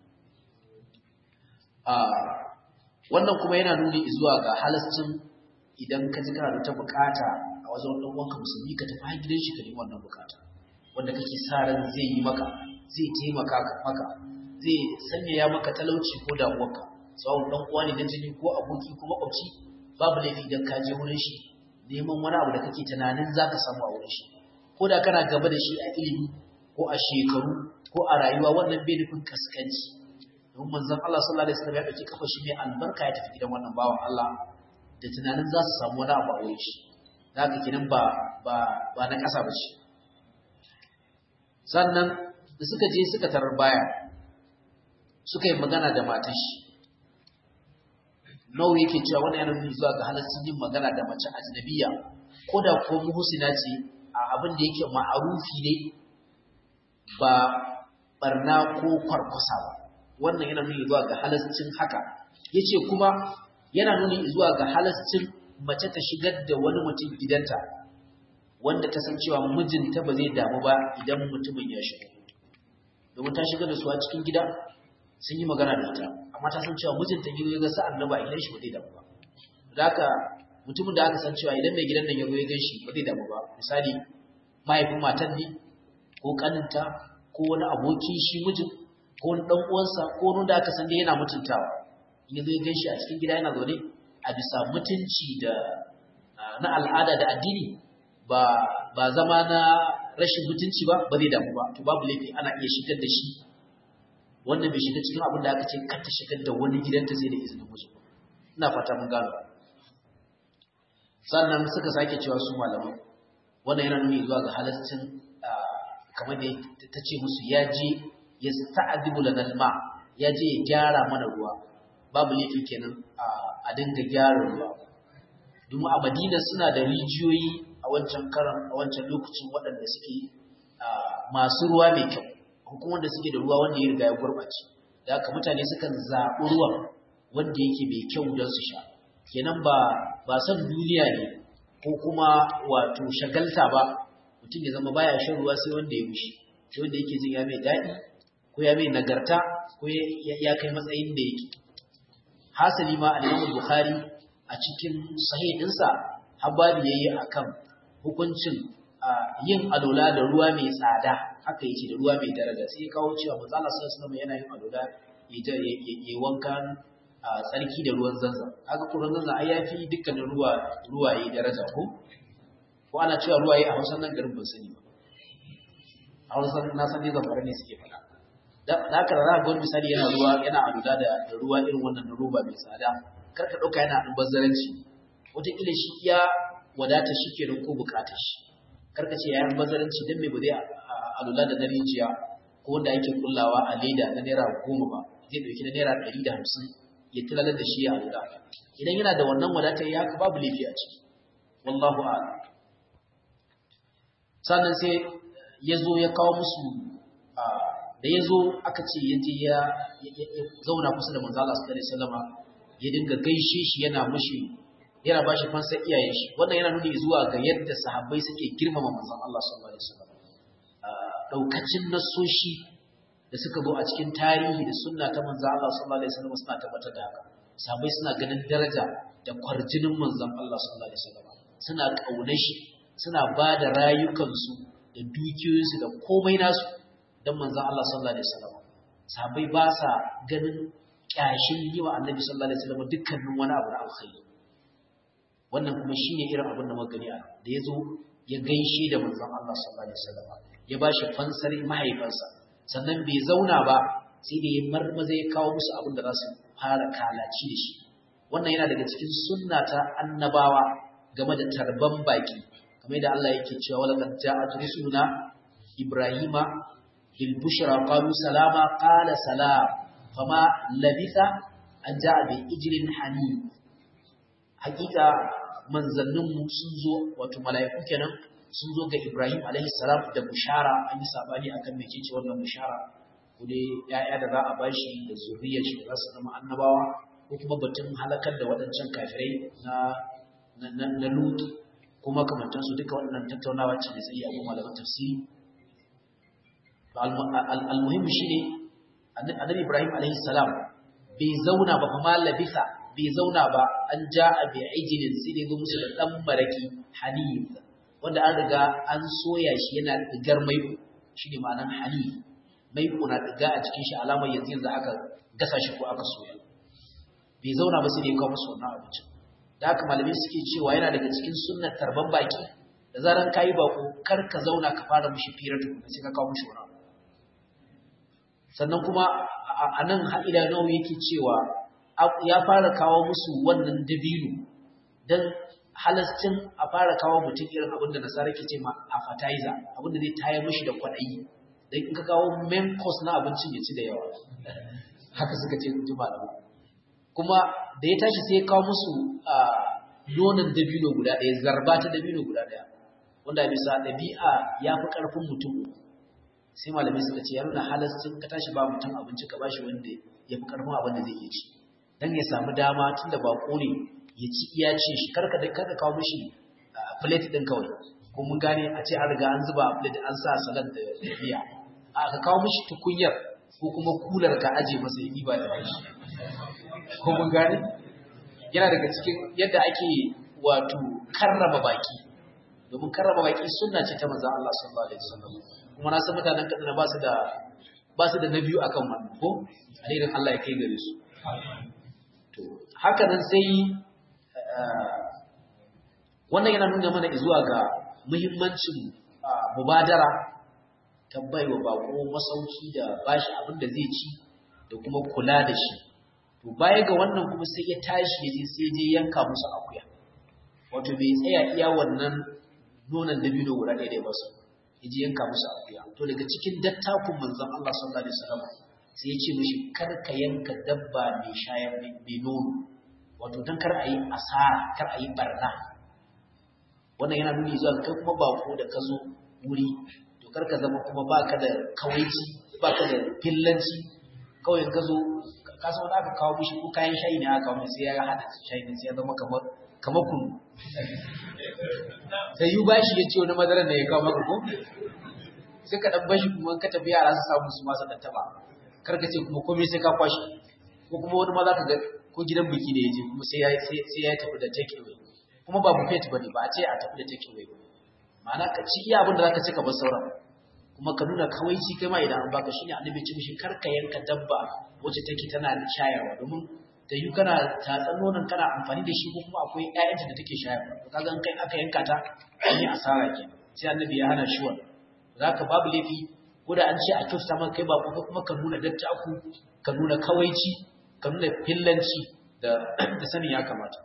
wannan kuma yana nuni zuwa ga halascin idan ka ji kana da ta bukata a wajen wani uwanka musulmi ka tafi har gidan shi ka nemi wannan bukata wanda kake sa ran zai yi maka zai taimaka maka zai sanyaya maka talauci ko damuwarka tsawon dan uwa ne na jini ko aboki ko makwabci babu laifi idan ka je wurin shi neman wani abu da kake tunanin za ka samu a wurin shi ko da kana gaba da shi a ilimi ko a shekaru ko a rayuwa wannan bai nufin kaskanci don manzon Allah sallallahu alaihi wasallam ya dauki kafa shi mai albarka ya tafi gidan wannan bawan Allah da tunanin za su samu wani abu a wurin shi haka kenan ba ba ba na kasa ba shi sannan da suka je suka tarar baya suka yi magana da matar shi nawa yake cewa wani yana nuni zuwa ga halaccin yin magana da mace ajnabiya ko da ko muhsina ce a abin da yake ma'arufi ne ba barna ko kwarkwasa ba wannan yana nuni zuwa ga halaccin haka yace kuma yana nuni zuwa ga halaccin mace ta shigar da wani mutum gidanta wanda ta san cewa mijinta ba zai damu ba idan mutumin ya shigo domin ta shigar da su a cikin gida sun yi magana da ita amma ta san cewa mijinta yi ya ga sa'an na ba idan shi ba zai damu ba da haka mutumin da aka san cewa idan mai gidan nan ya zo ya gan shi ba zai damu ba misali mahaifin matan ne ko kaninta ko wani aboki shi mijin ko wani dan uwansa ko wani da aka san dai yana mutuntawa in ya zo ya gan shi a cikin gida yana zaune a bisa mutunci da na al'ada da addini ba ba zama na rashin mutunci ba ba zai damu ba to babu laifi ana iya shigar da shi wannan bai shiga cikin abin da aka ce kar ta shigar da wani gidanta sai da izinin miji ina fata mun gano sannan suka sake cewa su malaman wannan yana nuni zuwa ga halaccin kamar da ta ce musu ya je ya sta'adibu lanal ma ya je ya gyara mana ruwa babu laifi kenan a dinga gyara ruwa domin a madina suna da rijiyoyi a wancan karan a wancan lokacin waɗanda suke masu ruwa mai kyau hukumar da suke da ruwa wanda ya riga ya gurɓace da haka mutane sukan zaɓi ruwan wanda yake mai kyau don su sha kenan ba ba son duniya ne ko kuma wato shagalta ba mutum ya zama baya shan ruwa sai wanda ya mushi sai wanda yake jin ya mai daɗi ko ya mai nagarta ko ya kai matsayin da yake hasali ma al-Imam Bukhari a cikin sahih ɗinsa habari yayi akan hukuncin yin alola da ruwa mai tsada haka yake da ruwa mai daraja sai ya kawo cewa manzo Allah sallallahu alaihi wasallam yana yin alola ya wankan tsarki da ruwan zanzan haka ko ruwan zanzan ai yafi dukkanin ruwa ruwaye daraja ko ko ana cewa ruwaye a Hausa nan garin ban sani ba a Hausa na san dai zamfara ne suke faɗa da haka za ga wani misali yana ruwa yana alola da ruwa irin wannan na roba mai tsada kar ka ɗauka yana albazaranci wataƙila shi ya wadata shi kenan ko buƙatar shi kar ka ce ya albazaranci don me ba zai alula da na rijiya ko wanda ake kullawa a leda na naira goma ba zai ɗauki na naira ɗari da hamsin ya tilalar da shi ya alula idan yana da wannan wadatar ya haka babu laifi a ciki wallahu a'lam sannan sai ya zo ya kawo musu da ya zo aka ce ya je ya zauna kusa da manzo Allah sallallahu alaihi wasallama ya dinga gaishe shi yana mushi yana ba shi fansar iyayen shi wannan yana nuni zuwa ga yadda sahabbai suke girmama manzon Allah sallallahu alaihi wasallam daukacin nasoshi da suka zo a cikin tarihi da sunna ta manzon Allah sallallahu alaihi wasallam suna tabbatar da haka sahabbai suna ganin daraja da kwarjinin manzon Allah sallallahu alaihi wasallam suna kaunar shi suna ba da rayukansu da dukiyoyinsu da komai nasu don manzon Allah sallallahu alaihi wasallam sahabbai ba sa ganin kyashin yi wa annabi sallallahu alaihi wasallam dukkanin wani abu na alkhairi wannan kuma shine irin abin da muka gani a da yazo ya gaishe da manzon Allah sallallahu alaihi wasallam ya bashi fansar mahaifansa sannan bai zauna ba sai da ya marmaza ya kawo musu abin da za su fara kalaci da shi wannan yana daga cikin sunna ta annabawa game da tarban baki kamar da Allah yake cewa walaqad ja'at rusuluna ibrahima bil bushra qalu salama qala salam fama labitha an ja'a bi ijlin hanim hakika manzanninmu sun zo wato mala'iku kenan sun zo ga Ibrahim alaihi salam da bushara an yi sabani akan mece ce wannan bushara ko dai ya'ya da za a bashi da zuriyar shi da za su zama annabawa ko kuma batun halakar da waɗancan kafirai na na na Lut kuma kamantan su duka waɗannan tattaunawa ce da sai abu malaman tafsiri al-muhim shine annabi Ibrahim alaihi salam bai zauna ba kuma labisa bai zauna ba an ja a bai ijinin sai dai zo musu da ɗan maraki hanif wanda an riga an soya shi yana ɗigar maiko shi ne ma'anan hanif maiko na ɗiga a cikin shi alamar yanzu yanzu aka gasa shi ko aka soya bai zauna ba sai dai kawo musu wannan abincin da haka malamai suke cewa yana daga cikin sunnar tarban baki da zaran kayi bako kar ka zauna ka fara mishi firar tukuna sai ka kawo mishi wani abu sannan kuma a nan ha'ila nawa yake cewa ya fara kawo musu wannan dabino don halascin a fara kawo mutum irin abin da nasara ke ce ma appetizer abin da zai tayar mishi da kwaɗayi don in ka kawo main course na abincin ya ci da yawa haka suka ce ji malamu kuma da ya tashi sai ya kawo musu nonon dabino guda ɗaya zarba ta dabino guda ɗaya wanda bisa ɗabi'a ya fi ƙarfin mutum sai malamai suka ce ya nuna halascin ka tashi ba mutum abinci ka bashi wanda ya fi ƙarfin abin da zai iya ci dan ya samu dama tunda bako ne ya ci iya ce shi karka da karka kawo mishi plate din kawai ko mun gane a ce an riga an zuba a plate an sa salad da miya a ka kawo mishi tukunyar ko kuma kular ka aje masa ya diba da shi ko mun gane yana daga cikin yadda ake wato karrama baki domin karrama baki sunna ce ta manzon Allah sallallahu alaihi wasallam kuma na san mutanen kaduna ba su da ba su da na biyu akan wannan ko alherin Allah ya kai gare su to haka nan sai wannan yana nuna mana zuwa ga muhimmancin mubadara ta baiwa bako masauki da bashi abin da zai ci da kuma kula da shi to baya ga wannan kuma sai ya tashi ya je sai je yanka musu akuya wato bai tsaya iya wannan nonon dabino guda ɗaya da ya basu ya je yanka musu akuya to daga cikin dattakun manzon Allah sallallahu alaihi wasallam sai ya ce mishi kar ka yanka dabba mai shayar mai nono wato dan kar a yi asara kar a yi barna wannan yana nuni zuwa kai kuma bako da ka zo wuri to kar ka zama kuma baka da kawaici baka da fillanci kawai ka zo ka san wanda aka kawo mishi ko kayan shayi ne aka kawo sai ya hada shayi ne sai ya zama kamar kamar kunu sai yi bashi ya ce wani madarar da ya kawo maka ko sai ka dan bashi kuma ka tafi yara su samu su masu dan taba kar ka ce kuma komai sai ka kwashi ko kuma wani ma za ka ga ko gidan biki ne ya je kuma sai ya sai ya tafi da take away kuma ba buffet bane ba a ce a tafi da take away ma'ana ka ci iya abin da zaka ci ka bar sauran kuma ka nuna kawaici kai ma idan an baka shine annabi ce mishi kar ka yanka dabba wacce take tana da shayarwa domin da yi kana tatsan nonon kana amfani da shi ko kuma akwai ƴaƴanta da take shayarwa to kaga in kai aka yanka ta an yi asara ke sai annabi ya hana shi wannan zaka babu laifi ko da an ce a kyauta maka kai ba kuma ka nuna dattaku ka nuna kawaici ka nuna fillanci da da sanin ya kamata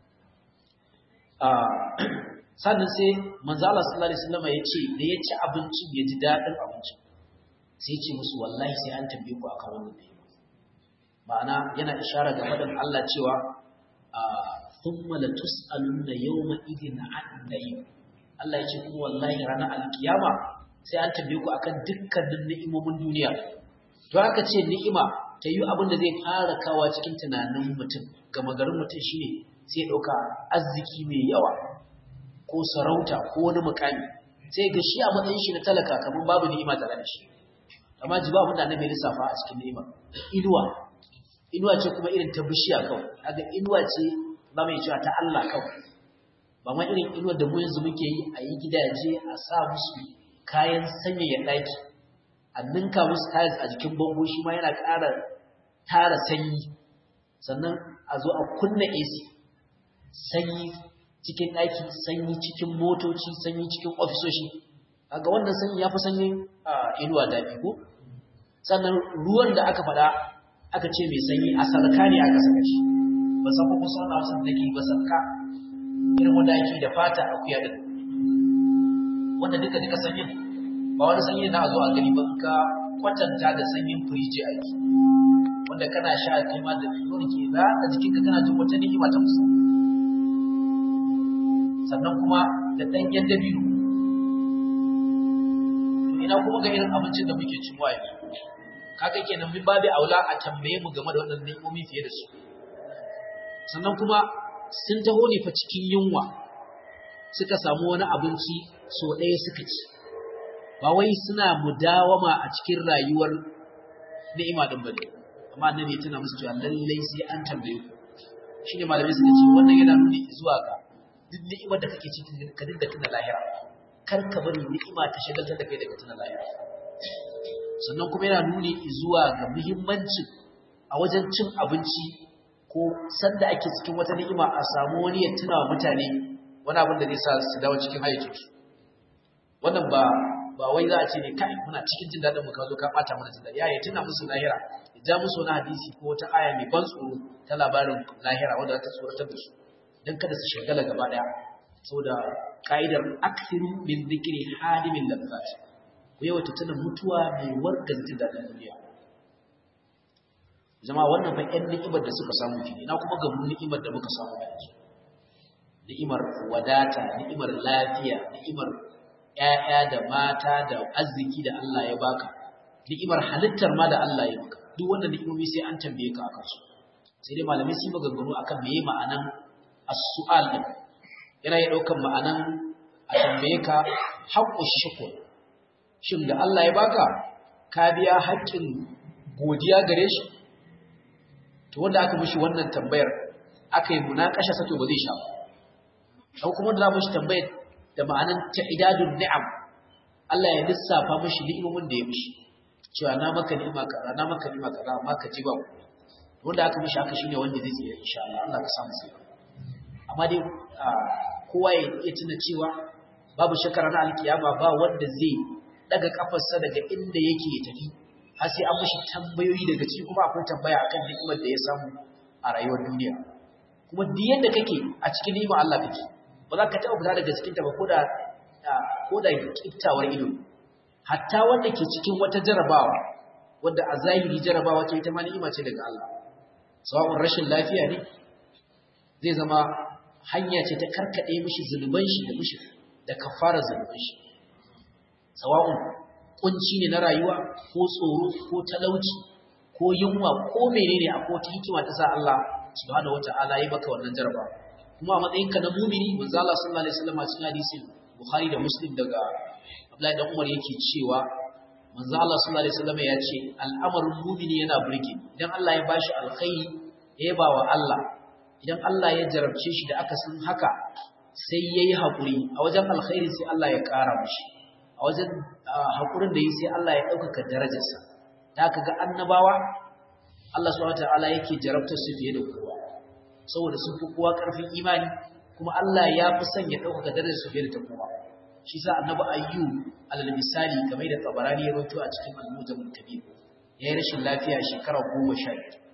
sannan sai manzo Allah sallallahu alaihi wasallam ya ce da ya ci abincin ya ji dadin abincin sai ya ce musu wallahi sai an tambaye ku akan wannan ne ma'ana yana ishara ga faɗin Allah cewa thumma la tus'alunna yawma idin 'an na'im Allah ya ce kuma wallahi ranar alkiyama sai an tambaye ku akan dukkanin ni'imomin duniya to aka ce ni'ima ta yi abin da zai fara kawa cikin tunanin mutum gama garin mutum shine sai ɗauka arziki mai yawa ko sarauta ko wani mukami sai ga shi a matsayin shi na talaka kamar babu ni'ima tare da shi amma ji ba abin da annabi lissafa a cikin ni'ima inuwa inuwa ce kuma irin ta bishiya kawai kaga inuwa ce ba mai cewa ta Allah kawai ba ma irin inuwar da mu yanzu muke yi a yi gidaje a sa musu kayan sanyaya ɗaki a ninka musu tiles a jikin bango shi ma yana ƙara tara sanyi sannan a zo a kunna AC sanyi cikin ɗaki sanyi cikin motoci sanyi cikin ofisoshi kaga wannan sanyi ya fi sanyin inuwa daɗi ko sannan ruwan da aka faɗa aka ce mai sanyi a sarka ne aka saka shi ba san kuma sauna wasu da ke ba sarka irin wanda ake da fata a kuya da wanda duka duka sanyin ba wani sanyi na zo a gani ba ka kwatanta da sanyin firiji aiki wanda kana sha kai ma da nuna ke za a jikinka kana jin wata ni'ima ta musamman sannan kuma da ɗanyen dabino ina kuma ga irin abincin da muke cin waye kaga kenan min babu aula a tambaye mu game da wannan ni'imomi fiye da su sannan kuma sun taho ne fa cikin yunwa suka samu wani abinci so ɗaya suka ci ba wai suna mudawama a cikin rayuwar ni'ima din bane amma annabi ya tana musu cewa lallai sai an tambaye ku shine malamai suka ce wannan yana nuni zuwa ga duk ni'imar da kake ciki ka dinga tuna lahira kar ka bari ni'ima ta shagaltar da kai daga tuna lahira sannan kuma yana nuni zuwa ga muhimmancin a wajen cin abinci ko sanda ake cikin wata ni'ima a samu wani ya tuna wa mutane wani abin da zai sa su dawo cikin hayyacinsu wannan ba ba wai za a ce ne kai muna cikin jin daɗin mu ka zo ka ɓata mana jin daɗi ya tuna musu lahira ya ja musu wani hadisi ko wata aya mai ban tsoro ta labarin lahira wanda za ta tsoratar da su don kada su shagala gaba ɗaya saboda ka'idar aksiru min zikiri hadimin lazzat ku yawaita tuna mutuwa mai warga jin daɗin duniya zama wannan fa ƴan ni'imar da suka samu ke na kuma ga ni'imar da muka samu yanzu ni'imar wadata ni'imar lafiya ni'imar ƴaƴa da mata da arziki da Allah ya baka ni'imar halittar ma da Allah ya maka duk wannan ni'imomi sai an tambaye ka akan su sai dai malamai sun maganganu akan meye ma'anan as-su'al din yana ya daukan ma'anan a tambaye ka haqqu shukr shin da Allah ya baka ka biya haƙƙin godiya gare shi to wanda aka mishi wannan tambayar aka yi munakasha sato ba zai sha ba kuma da za mu shi tambayar da ma'anan ta'idadun ni'am Allah ya lissafa mishi ni'imomin da ya mishi cewa na maka ni'ima kaza na maka ni'ima kaza amma ka ji ba wanda aka mishi haka shine wanda zai tsira insha Allah Allah ka samu sai amma dai kowa ya iya tuna cewa babu shakara na alkiyama ba wanda zai daga kafarsa daga inda yake ya tafi har sai an mishi tambayoyi daga ciki kuma akwai tambaya akan ni'imar da ya samu a rayuwar duniya kuma duk yadda kake a cikin ni'imar Allah kake ba za ka taɓa fita daga cikin ta ba ko da ko da kiftawar ido hatta wanda ke cikin wata jarabawa wanda a zahiri jarabawa ce ita ma ni'ima ce daga Allah sawa'un rashin lafiya ne zai zama hanya ce ta karkade mishi zuluban shi da mishi da kafara zuluban shi sawa'un kunci ne na rayuwa ko tsoro ko talauci ko yunwa ko menene akwai wata hikima ta sa Allah subhanahu wata'ala ya maka wannan jaraba kuma a matsayinka na mumini manzo Allah sallallahu alaihi wasallam a cikin hadisin Bukhari da Muslim daga Abdullahi dan Umar yake cewa manzo Allah sallallahu alaihi wasallam ya ce al'amarin mumini yana burge idan Allah ya bashi alkhairi ya ba wa Allah idan Allah ya jarabce shi da aka san haka sai yayi hakuri a wajen alkhairi sai Allah ya kara mishi a wajen hakurin da yi sai Allah ya ɗaukaka darajarsa da aka ga annabawa Allah subhanahu wataala yake jarabtar su fiye da kowa saboda sun fi kowa ƙarfin imani kuma Allah ya fi son ya ɗaukaka darajar su fiye da ta kowa shi sa annabi ayyu alal misali game da tabarani ya rawaito a cikin al-mujamul kabir yayi rashin lafiya shekara goma sha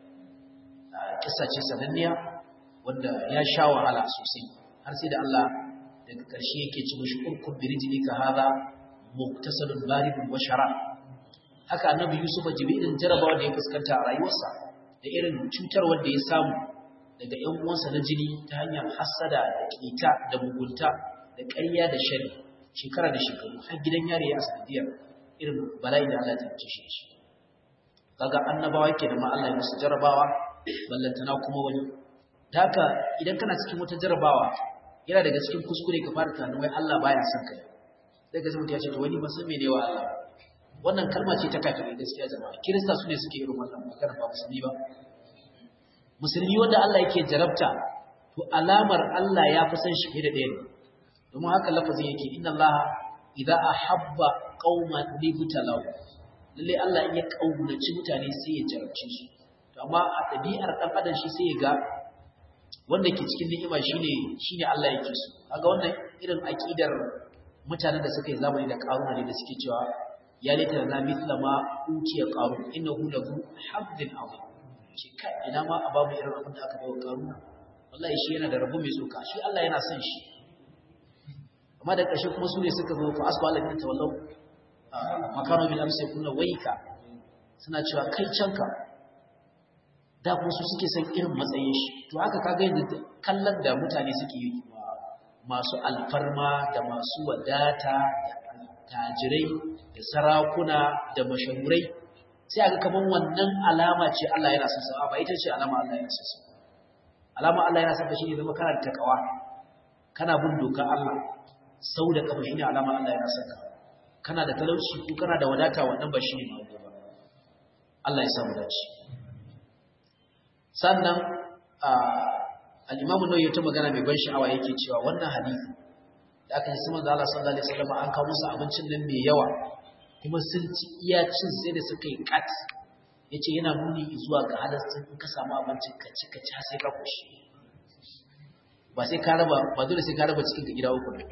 kissa ce sananniya wanda ya sha wahala sosai har sai da Allah daga ƙarshe yake ci mishi urkun birijlika hadha muktasalun baridun wa shara haka annabi yusuf jibrin jarabawa da ya fuskanta a rayuwarsa da irin cutar wanda ya samu daga ƴan uwansa na jini ta hanyar hasada da kita da mugunta da ƙarya da shari shekara da shekaru har gidan yare ya sanadiyar irin bala'i da Allah ya tace shi shi kaga annabawa yake da ma Allah ya musu jarabawa ballantana kuma wani da haka idan kana cikin wata jarabawa yana daga cikin kuskure ka fara tunanin wai Allah baya son kai sai ka zama ya ce to wani ba san mene wa Allah wannan kalma ce ta kafirai gaskiya jama'a kirista su ne suke irin wannan magana ba musulmi ba musulmi wanda Allah yake jarabta to alamar Allah ya fi san shi fiye da ɗaya ne domin haka lafazin yake inna Allah idza ahabba qauman libtalahu lalle Allah in ya kaunaci mutane sai ya jarabce su to amma a ɗabi'ar ɗan adam shi sai ya ga wanda ke cikin ni'ima shine shine Allah yake so kaga wannan irin aqidar mutanen da suka yi zamani da karuna ne da suke cewa ya laita na mithla ma utiya qarun innahu lahu habdin azim ce kai ina ma a babu irin abin da aka bawa karuna wallahi shi yana da rabu mai tsoka shi Allah yana son shi amma da ƙarshe kuma su ne suka zo fa asba Allah ta wallau makano bil amsi kullu waika suna cewa kai canka da kuma su suke son irin matsayin shi to haka kaga yanzu kallon da mutane suke yi masu alfarma da masu wadata da tajirai da sarakuna da mashahurai sai aka kaman wannan alama ce Allah yana son sa ba ita ce alama Allah yana son sa alama Allah yana son ka shine zama kana da takawa kana bin dokar Allah sau da kafa shine alama Allah yana son ka kana da talauci ko kana da wadata wannan ba shine ba Allah ya samu dace sannan al-Imam Nawawi ta magana mai ban sha'awa yake cewa wannan hadisi da aka yi sama da Allah sallallahu alaihi wasallam an kawo musu abincin nan mai yawa kuma sun ci iya cin sai da suka yi kat yace yana nuni zuwa ga halastin in ka samu abincin ka ci ka ci sai ka kushi ba sai ka raba ba dole sai ka raba cikin ka gida uku ne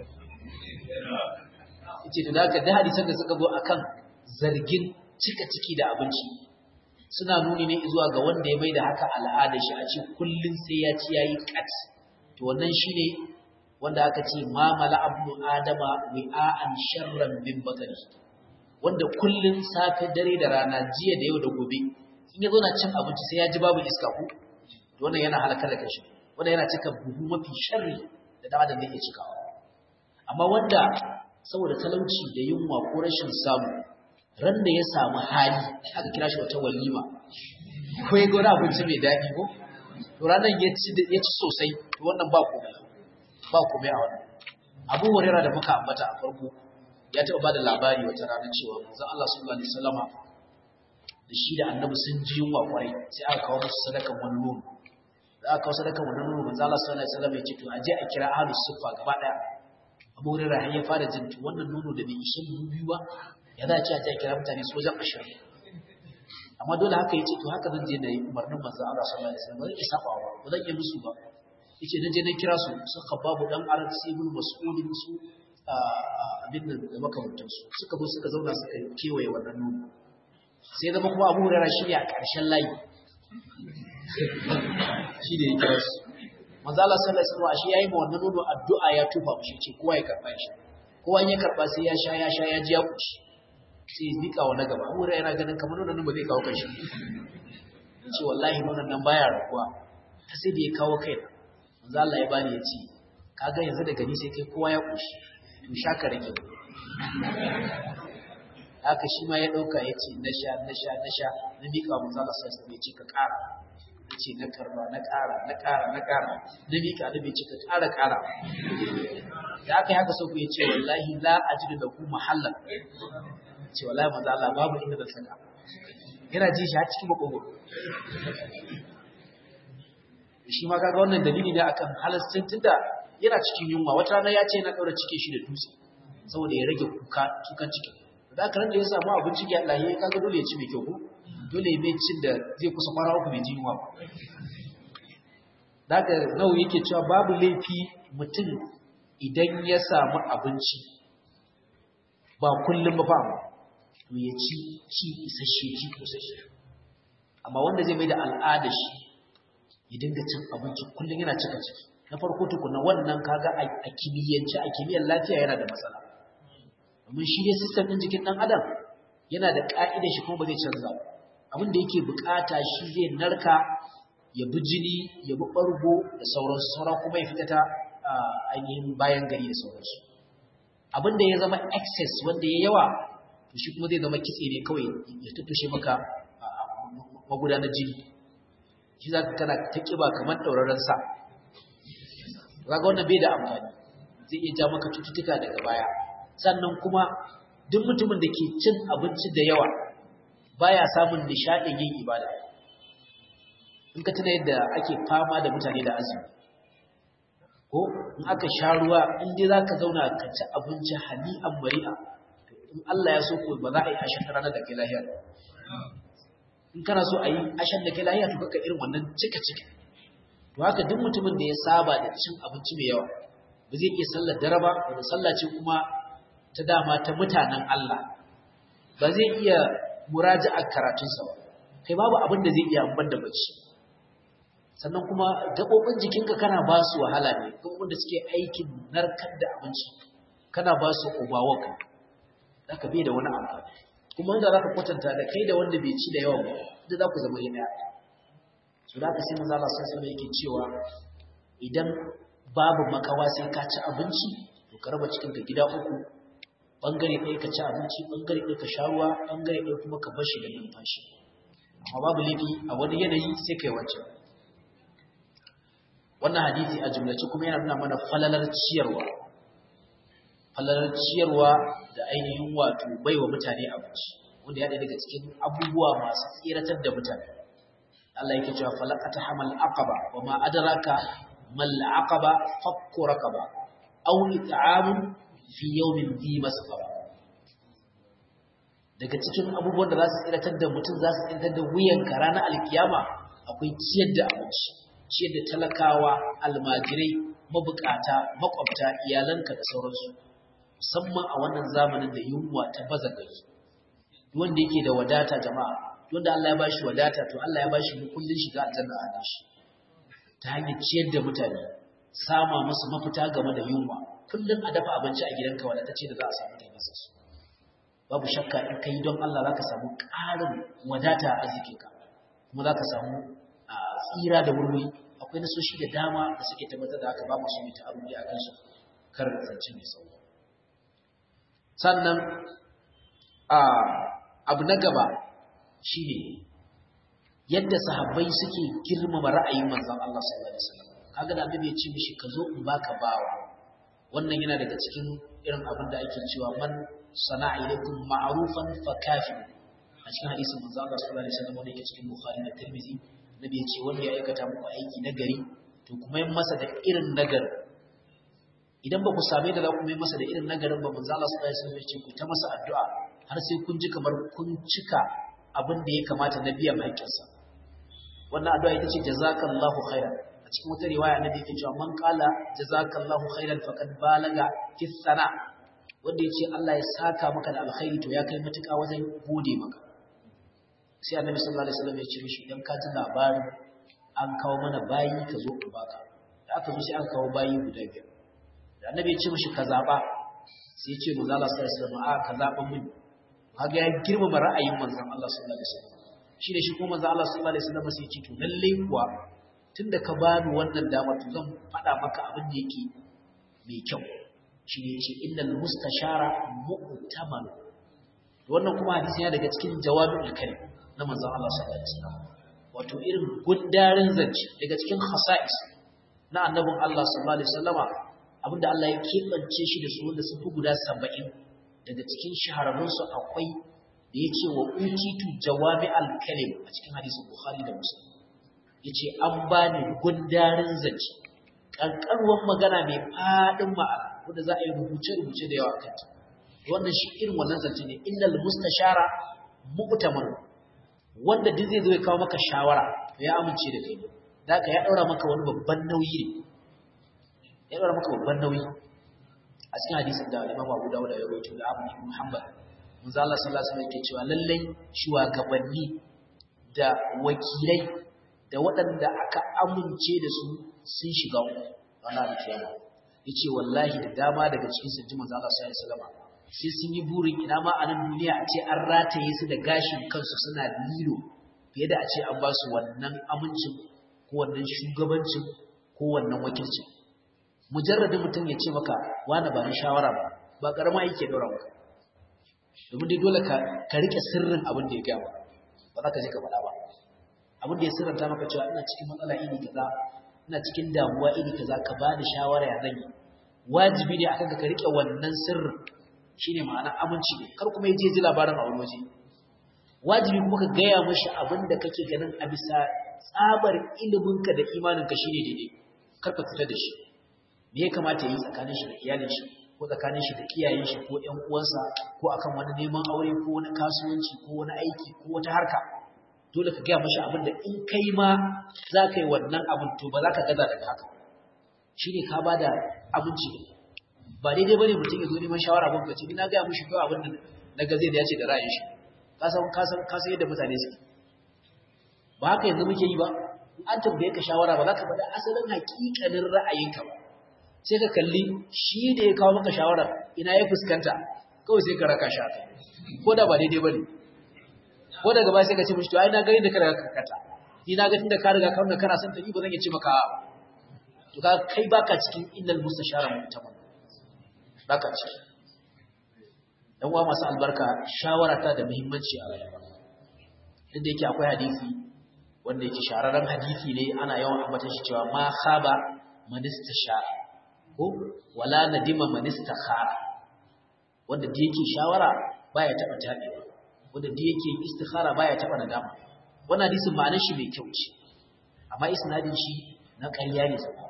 yace to da da hadisan da suka zo akan zargin cika ciki da abinci suna nuni ne zuwa ga wanda ya maida haka al'ada shi a ce kullun sai ya ci yayi kat to wannan shine wanda aka ce ma mala abnu adama wi'an sharran min batni wanda kullun safe dare da rana jiya da yau da gobe in ya zo na cin abinci sai ya ji babu iska ko to wannan yana halakar da kashi wanda yana cika buhu mafi sharri da dan adam yake cikawa amma wanda saboda talauci da yunwa ko rashin samu ran da ya samu hali aka kira shi wata walima ko ya gona abinci mai daɗi ko to ranar ya ci sosai to wannan ba komai ba komai a wannan abu hurera da muka ambata a farko ya taɓa ba da labari wata rana cewa manzon Allah sallallahu alaihi wasallama da shi da annabi sun ji yunwa kwarai sai aka kawo musu sadakan wani nono da aka kawo sadakan wani nono manzon Allah sallallahu alaihi wasallama ya ce to a je a kira ahlus sufa gaba daya abu hurera har ya fara jin to wannan nono da bai ishe mu biyu ba ya za a ce a je a kira mutane su wajen ashirin amma dole haka ya ce to haka zan je na yi umarnin manzon Allah sallallahu alaihi wasallam ba zan iya sabawa ba zan iya musu ba yace dan je na kira su su khababu dan arad sibul mas'ulin su abin nan da makamantan su suka zo suka zauna suka kewaye wannan nono sai zama kuma abu hurara shi ne a ƙarshen layi shi da ya kira su manzala sallallahu alaihi wasallam shi yayi ma wannan nono addu'a ya tufa mushi ce kowa ya karba shi kowa ya karba sai ya sha ya sha ya ji ya kushi sai ya nika wa na gaba abu hurara yana ganin kamar nonon ba zai kawo kanshi ce wallahi nonon nan baya rakuwa ta sai da ya kawo kai manzo Allah ya bani ya ce kaga yanzu daga ni sai kai kowa ya kushi to sha ka rage haka shi ma ya ɗauka ya ce na sha na sha na sha na miƙa mu zala sai sai ce ka ƙara ya ce na karba na ƙara na ƙara na ƙara na miƙa na bai ce ka ƙara ƙara da aka yi haka sau ya ce wallahi la ajidu da ku mahallan ce wallahi manzo Allah babu inda da saka yana ji shi a cikin makogoro shi ma kaga wannan dalili ne akan halastin tunda yana cikin yunwa wata rana ya ce yana ɗaura cikin shi da dutse saboda ya rage kuka kukan cikin da aka da ya samu abinci ya Allah ya kaga dole ya ci mai kyau ko dole ya mai cin da zai kusa fara uku mai ji yunwa da aka nawa yake cewa babu laifi mutum idan ya samu abinci ba kullum ba fa to ya ci ci isasshe ci isasshe amma wanda zai mai da al'ada shi ya dinga cin abinci kullum yana cika ciki na farko tukuna wannan kaga a kimiyyance a kimiyyar lafiya yana da matsala domin shi ne sistem ɗin jikin ɗan adam yana da ƙa'idar shi kuma ba zai canza ba abin da yake bukata shi zai narka ya bi jini ya bi ɓargo da sauransu sauran kuma ya fita ta ainihin bayan gari da sauransu abin da ya zama excess wanda ya yawa to shi kuma zai zama kitse ne kawai ya tuttushe maka magudanar jini shi za ka kana ta ƙiba kamar ɗauraren sa za ga wannan bai da amfani zai iya ja maka cututtuka daga baya sannan kuma duk mutumin da ke cin abinci da yawa baya samun nishaɗin yin ibada in ka tuna yadda ake fama da mutane da azumi ko in aka sha ruwa in dai za ka zauna ka ci abinci hani'an mari'a in Allah ya so ko ba za a yi ashen ranar da kai lahiya in kana so a yi ashen da kai lahiya to kaka irin wannan cika cika to haka duk mutumin da ya saba da cin abinci mai yawa ba zai iya sallar dare ba wanda sallah ce kuma ta dama ta mutanen Allah ba zai iya muraji'ar karatunsa ba kai babu abin da zai iya amban da bacci sannan kuma gaɓoɓin jikinka kana ba su wahala ne gaɓoɓin da suke aikin narkar da abinci kana ba su overwork za ka bai da wani amfani kuma wanda za ka kwatanta da kai da wanda bai ci da yawa ba da za ku zama yi ɗaya su da aka sai maza Allah sun yake cewa idan babu makawa sai ka ci abinci to ka raba cikinka gida uku bangare ɗaya ka ci abinci bangare ɗaya ka sha ruwa bangare ɗaya kuma ka bar shi da numfashi amma babu laifi a wani yanayi sai kai wancan wannan hadisi a jumlace kuma yana nuna mana falalar ciyarwa falalar ciyarwa da ainihin wato baiwa mutane abinci wanda ya daga cikin abubuwa masu tsiratar da mutane Allah yake cewa falaqata hamal aqaba wa ma adraka mal aqaba fakku raqaba aw it'amun fi yawmin dhi masqaba daga cikin abubuwan da za su tsiratar da mutum za su tsiratar da wuyanka ranar alkiyama akwai ciyar da abinci ciyar da talakawa almajirai mabukata makwabta iyalanka da sauransu musamman a wannan zamanin da yunwa ta baza gari wanda yake da wadata jama'a wanda Allah ya bashi wadata to Allah ya bashi kullun shiga aljanna a shi ta hanyar ciyar da mutane sama musu mafita game da yunwa kullun a dafa abinci a gidanka wadatacce da za a samu taimasa su babu shakka in kai don Allah zaka samu ƙarin wadata a arzikinka kuma zaka samu tsira da wurwuri akwai nasoshi da dama da suke tabbatar da haka ba mu sun yi ta'arudi a kansu kar zance mai sauki sannan abu na gaba shine yadda sahabbai suke girmama ra'ayin manzon Allah sallallahu alaihi wasallam kaga da annabi ya ce mishi ka zo in baka bawa wannan yana daga cikin irin abin da ake cewa man sana'a ilaikum ma'rufan fa kafi a cikin hadisin manzon Allah sallallahu alaihi wasallam wanda yake cikin Bukhari da Tirmidhi nabi ya ce wanda ya aikata muku aiki nagari to kuma yin masa da irin nagari idan ba ku same da za ku yi masa da irin nagarin ba manzo Allah sallallahu alaihi wasallam ya ce ku ta masa addu'a har sai kun ji kamar kun cika abin da ya kamata na biyan haƙƙinsa wannan addu'a ita ce jazakallahu khairan a cikin wata riwaya annabi yake cewa man qala jazakallahu khairan faqad balaga fi sana wanda yace Allah ya saka maka da alkhairi to ya kai matuƙa wajen gode maka sai annabi sallallahu alaihi wasallam ya ce mishi idan ka ji labarin an kawo mana bayi ka zo ku baka da aka zo sai aka kawo bayi guda biyar da annabi ya ce mishi ka zaba sai ya ce manzo Allah sallallahu alaihi wasallam a ka zaba mun kaga ya girmama ra'ayin manzon Allah sallallahu alaihi wasallam shi ne shi kuma manzo Allah sallallahu alaihi wasallam sai ya ce to lalle kuwa tunda ka bani wannan dama to zan faɗa maka abin da yake mai kyau shi ne ce innal mustashara mu'taman wannan kuma hadisi yana daga cikin jawabul kalim na manzon Allah sallallahu alaihi wasallam wato irin gundarin zance daga cikin khasa'is na annabin Allah sallallahu alaihi wasallama abinda Allah ya kebance shi da su wanda sun fi guda 70 daga cikin shahararrun su akwai da yace wa utitu jawami'al kalim a cikin hadisin Bukhari da Muslim yace an bani gundarin zance kankanuwan magana mai fadin ma'ana wanda za a yi rubuce-rubuce da yawa kanta wannan shi irin wannan zance ne innal mustashara mu'taman wanda duk zai zo ya kawo maka shawara to ya amince da kai da ka ya daura maka wani babban nauyi ne ya daura maka babban nauyi a cikin hadisin da Imam Abu Dawud ya rawaito da Abu Muhammad manzo Allah sallallahu alaihi wasallam yake cewa lallai shugabanni da wakilai da waɗanda aka amince da su sun shiga wannan alkiyama yace wallahi da dama daga cikin su ji manzo Allah sallallahu alaihi wasallam sai sun yi burin ina ma a nan duniya a ce an rataye su da gashin kansu suna lilo fiye da a ce an ba su wannan amincin ko wannan shugabancin ko wannan wakilcin mujarradin mutum ya ce maka wani ba ni shawara ba ba karama yake daura maka domin dai dole ka ka rike sirrin abin da ya gaya ba za ka je ka faɗa ba abin da ya sirranta maka cewa ina cikin matsala iri kaza ina cikin damuwa iri kaza ka ba ni shawara ya zan yi wajibi ne akan ka rike wannan sirrin shine ma'ana aminci ne kar kuma yaje ji labarin a wani waje wajibi kuma ka gaya mashi abin da kake ganin a bisa tsabar iliminka da imaninka shine daidai kar ka fita da shi me ya kamata yi tsakanin shi da iyalin shi ko tsakanin shi da iyayen shi ko ƴan uwansa ko akan wani neman aure ko wani kasuwanci ko wani aiki ko wata harka dole ka gaya mashi abin da in kai ma za ka yi wannan abin to ba za ka gaza daga haka shine ka bada abinci ba daidai bane mutum ya zo neman shawara ban kace ina ga mushi kawai abin da naga zai dace da ra'ayin shi ka san ka san ka san yadda mutane suke ba haka yanzu muke yi ba an tambaye ka shawara ba za ka faɗa asalin haƙiƙanin ra'ayinka ba sai ka kalli shi da ya kawo maka shawara ina ya fuskanta kawai sai ka raka shi haka ko da ba daidai bane ko daga baya sai ka ce mishi to ai na gani da ka riga karkata ni na ga tunda ka riga ka kana son ta ni ba zan iya ce maka to ka kai baka cikin innal mustashara mutamam baka ciki dan uwa masu albarka shawara ta da muhimmanci a rayuwa inda yake akwai hadisi wanda yake shararren hadisi ne ana yawan ambata shi cewa ma khaba man istashara ko wala nadima man istakhara wanda da yake shawara baya taba tabewa wanda da yake istikhara baya taba nadama wannan hadisin ma'anar shi mai kyau ce amma isnadin shi na ƙarya ne sai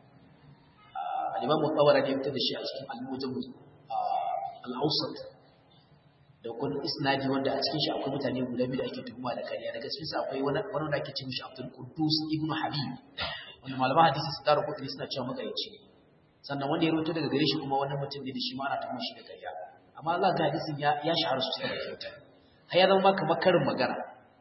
al-Imam Tawara ne fitar da shi a cikin al-Mujam al-Awsat da kun isnadi wanda a cikin shi akwai mutane guda biyu da ake tuhuma da kariya daga cikin sa akwai wani wani da ake cewa shi Abdul Quddus ibn Habib wanda malaman hadisi su daro kudi suna cewa magaici sannan wanda ya rawaito daga gare shi kuma wani mutum ne da shi ma ana tuhuma shi da kariya amma Allah ga hadisin ya ya shahara sosai da kyauta har ya zama kamar karin magana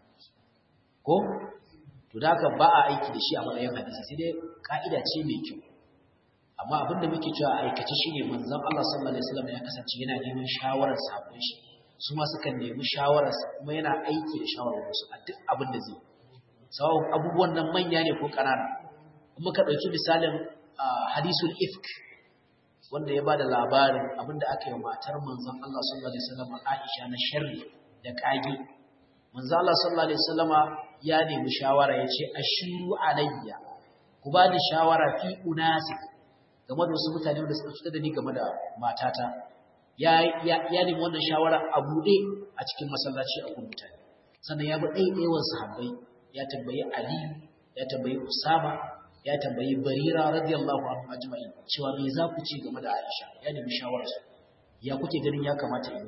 ko to da haka ba a aiki da shi a matsayin hadisi sai dai ka'ida ce mai kyau amma abin da muke cewa aikace shine manzon Allah sallallahu alaihi wasallam ya kasance yana neman shawarar sabon shi su ma suka nemi shawarar sa kuma yana aiki da shawarar su a duk abin da zai sawa abubuwan nan manya ne ko kanana kuma ka dauki misalin hadisul ifk wanda ya bada labarin abin da aka yi matar manzon Allah sallallahu alaihi wasallam Aisha na sharri da kage manzon Allah sallallahu alaihi wasallama ya nemi shawara yace ashiru alayya ku ba ni shawara fi unasi game da wasu mutane wanda suka cutar da ni game da matata ya ya nemi wannan shawara a buɗe a cikin masallaci a gun mutane sannan ya bi ɗaiɗaiwan sahabbai ya tambayi Ali ya tambayi Usama ya tambayi Barira radiyallahu anhu ajma'in cewa me za ku ce game da Aisha ya nemi shawarar su ya kuke ganin ya kamata yi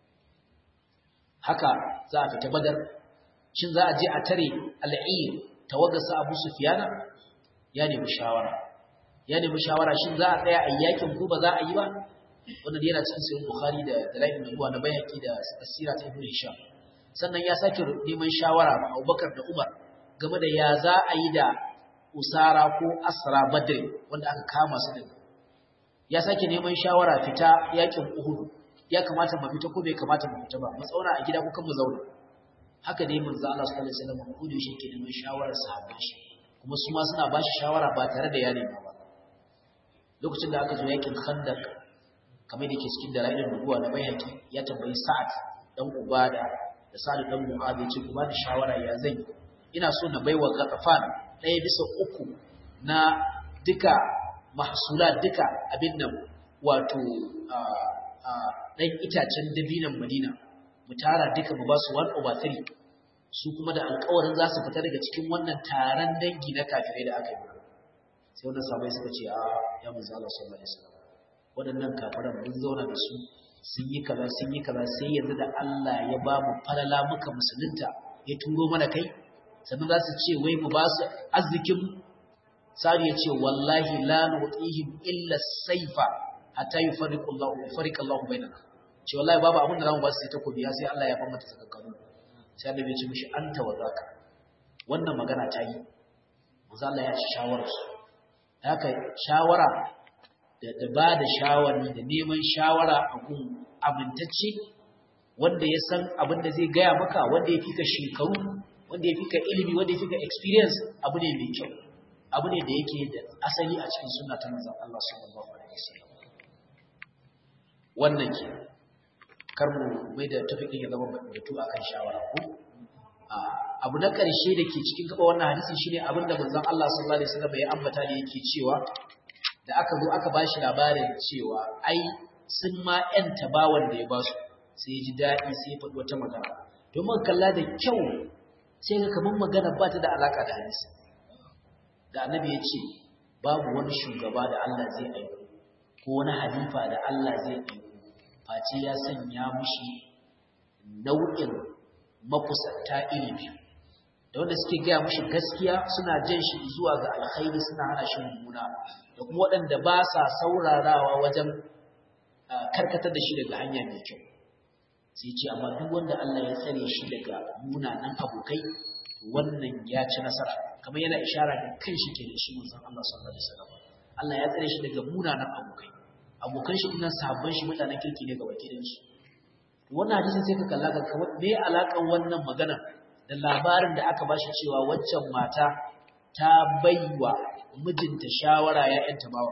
haka za a fita Badar shin za a je a tare al'ir tawaggasa Abu Sufyana ya nemi shawara ya nemi shawara shin za a tsaya a yakin ko ba za a yi ba wannan yana cikin sahih bukhari da dalailin nubuwa na bayhaqi da asira ta ibnu hisham sannan ya sake neman shawara ga Abubakar da Umar game da ya za a yi da Usara ko Asra Badr wanda aka kama su din ya sake neman shawara fita yakin Uhud ya kamata mu fita ko bai kamata mu fita ba mu tsauna a gida ko kan mu zauna haka dai manzo Allah sallallahu alaihi wasallam ko da shi ke neman shawarar sahabban shi kuma su ma suna ba shi shawara ba tare da ya nema ba lokacin da aka zo yakin Khandaq kamar da ke cikin dalailin nubuwa na bayyanki ya tambayi Sa'ad dan Ubada da Sa'ad dan Mu'adh ya ce ku ba da shawara ya zai ina so na baiwa Ghatafan ɗaya bisa uku na duka mahsula duka abin nan wato ɗan itacen dabinan Madina mu tara duka mu ba su 1 over 3 su kuma da alƙawarin za su fita daga cikin wannan taron dangi na kafirai da aka yi sai wannan sabai suka ce a ya manzo Allah sallallahu alaihi wasallam waɗannan kafiran mun zauna da su sun yi kaza sun yi kaza sai yanzu da Allah ya ba mu falala muka musulunta ya turo mana kai sannan za su ce wai mu ba su arzikin sari ya ce wallahi la nu'tihim illa saifa hatta yufarriqu Allah yufarriqu Allah bainana ce wallahi babu abin da zamu ba su sai takobi sai Allah ya fama ta tsakanin sai Allah ya ce mishi anta wa zaka wannan magana ta yi manzo Allah ya shawara su haka shawara da da ba da shawari da neman shawara a gun amintacce wanda ya san abin da zai gaya maka wanda ya fika shekaru wanda ya fika ilimi wanda ya fika experience abu ne mai kyau abu ne da yake da asali a cikin sunna ta manzon Allah sallallahu alaihi wasallam wannan ke kar mu mai da tafiƙin ya zama batu akan shawara ko abu na ƙarshe da ke cikin gaba wannan hadisin shine abin da manzon Allah sallallahu alaihi wasallam ya ambata da yake cewa da aka zo aka bashi labarin cewa ai sun ma ƴanta bawan da ya ba su sai ya ji daɗi sai ya faɗi wata magana domin kalla da kyau sai ga kamar magana ba ta da alaƙa da hadisi da annabi ya ce babu wani shugaba da Allah zai aiko ko wani halifa da Allah zai aiko face ya sanya mushi nau'in makusanta iri biyu da wanda suke gaya mushi gaskiya suna jan shi zuwa ga alkhairi suna hana shi mummuna da kuma waɗanda ba sa saurarawa wajen karkatar da shi daga hanya mai kyau sai ce amma duk wanda Allah ya tsare shi daga munanan abokai wannan ya ci nasara kamar yana ishara da kan shi ke da shi manzon Allah sallallahu alaihi wasallam Allah ya tsare shi daga munanan abokai abokan shi dinnan sahabban shi mutanen kirki ne ga wakilin su wannan hadisin sai ka kalla ka kamar me alakan wannan magana da labarin da aka bashi cewa waccan mata ta baiwa mijinta shawara ya yanta bawa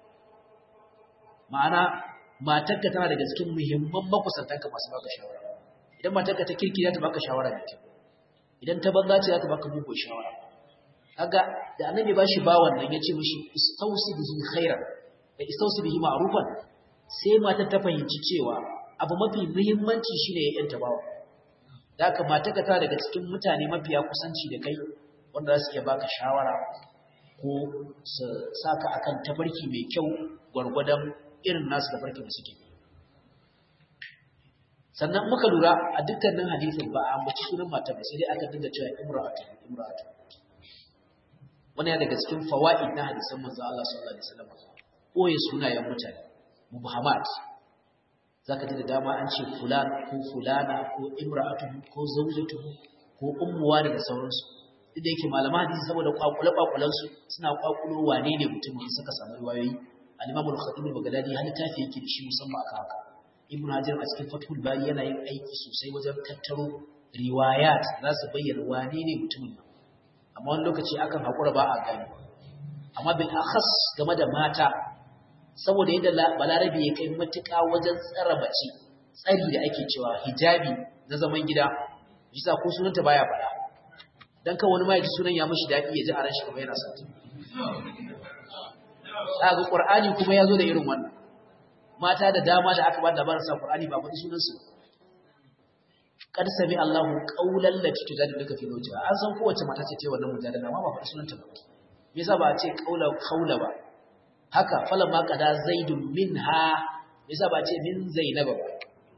ma'ana matarka tana daga cikin muhimman makusantanka masu baka shawara idan matarka ta kirki za ta baka shawara mai kyau idan ta banza ce za ta baka mugun shawara kaga da annabi ba shi bawan nan ya ce mishi istausi bihi khairan da istausi bihi ma'rufan sai matar ta fahimci cewa abu mafi muhimmanci shine ya yanta bawa da haka matarka tana daga cikin mutane mafiya kusanci da kai wanda za su iya baka shawara ko su saka akan tafarki mai kyau gwargwadon irin nasu da farkin da suke sannan muka lura a dukkanin hadisin ba a ambaci sunan mata ba sai dai aka dinga cewa imra'atu imra'atu wani ya daga cikin fawaid na hadisan manzo Allah sallallahu alaihi wasallam koyi sunayen mutane mubhamat zaka ji da dama an ce fulan ko fulana ko imra'atu ko zawjatu ko ummuwa da sauransu duk da yake malaman hadisi saboda kwakule kwakulan su suna kwakulo wane ne mutumin suka samu riwayoyi al-Imam al-Khatib al-Baghdadi hali tafi yake da shi musamman aka haka Ibn Hajar a cikin Fathul Bari yana yin aiki sosai wajen tattaro riwayat za su bayyana wane ne mutumin nan amma wani lokaci akan hakura ba a gani amma bil akhas game da mata saboda yadda balarabi ya kai matuƙa wajen tsara bace tsari da ake cewa hijabi na zaman gida bisa ko sunanta baya faɗa dan kan wani ma ya ji sunan ya mishi daɗi ya ji a ran shi kamar yana son ga Qur'ani kuma ya zo da irin wannan mata da dama da aka ba da labarin sa Qur'ani ba faɗi sunan su kad sami Allahu qawlan lati tujadiluka fi zawjiha an san kowace mata ce ce wannan mujadala amma ba faɗi sunanta ba me yasa ba a ce qawla qawla ba haka falamma qada zaidun minha me yasa ba a ce min zainaba ba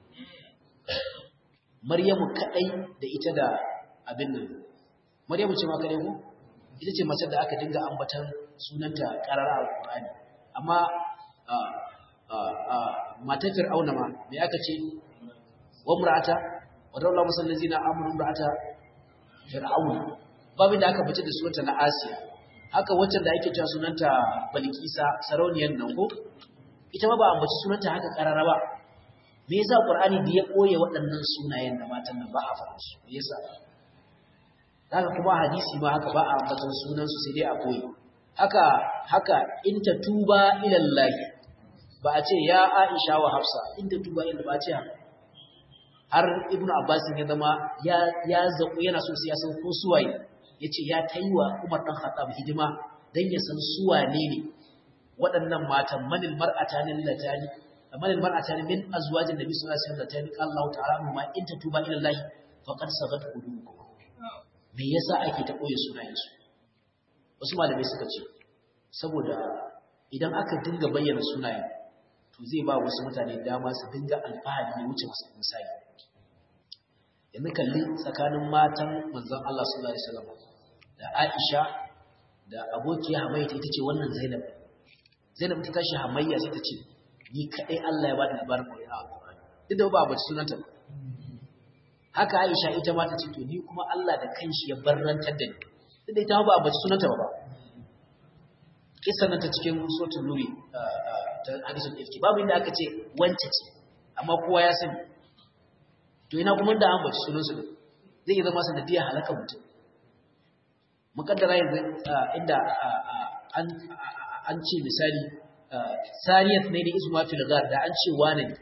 Maryamu kadai da ita da abin nan Maryamu ce ma kadai ko ita ce mace da aka dinga ambatan sunanta karara alqur'ani amma matar fir'auna ma me aka ce wa mur'ata wadda musalli zina amurin da ata fir'aun babu da aka fice da sunanta na asiya haka waccan da ake cewa sunanta balkisa sarauniyar nan ko ita ma ba a ambaci sunanta haka karara ba me yasa qur'ani da ya koye waɗannan sunayen da matan nan ba a faɗa su me yasa haka kuma hadisi ma haka ba a ambatan sunan su sai dai a koyi haka haka in ta tuba ila Allah ba a ce ya Aisha wa Hafsa in ta tuba ila ba a ce har Ibn Abbas ya zama ya ya zaku yana so sai ya san ko suwaye yace ya taiwa Umar dan Khattab hidima dan ya san suwane ne waɗannan matan manil mar'atani latani manil mar'atani min azwajin nabi sallallahu alaihi wasallam latani qala Allah ta'ala ma in ta tuba ila Allah faqad sagat qulubukum me yasa ake ta koyi sunayensu wasu malamai suka ce saboda idan aka dinga bayyana sunayen to zai ba wasu mutane dama su dinga alfahari ne wuce masu misali yanzu kalli tsakanin matan manzon Allah sallallahu alaihi wasallam da Aisha da abokiya Hamayya ita ce wannan Zainab Zainab ta tashi Hamayya sai ta ce ni kadai Allah ya bada labarin Qur'ani duk da ba bace sunanta ba haka Aisha ita ma ta ce to ni kuma Allah da kanshi ya barrantar da ni duk da ita ba a bace sunanta ba kisan ta cikin suratul nuri ta hadisul ifki babu inda aka ce wance ce amma kowa ya sani to ina kuma da an bace sunan su zai iya zama sanadiyar halaka mutum mukaddara yanzu inda an an ce misali sariyat ne da isma fil ghar da an ce wane ne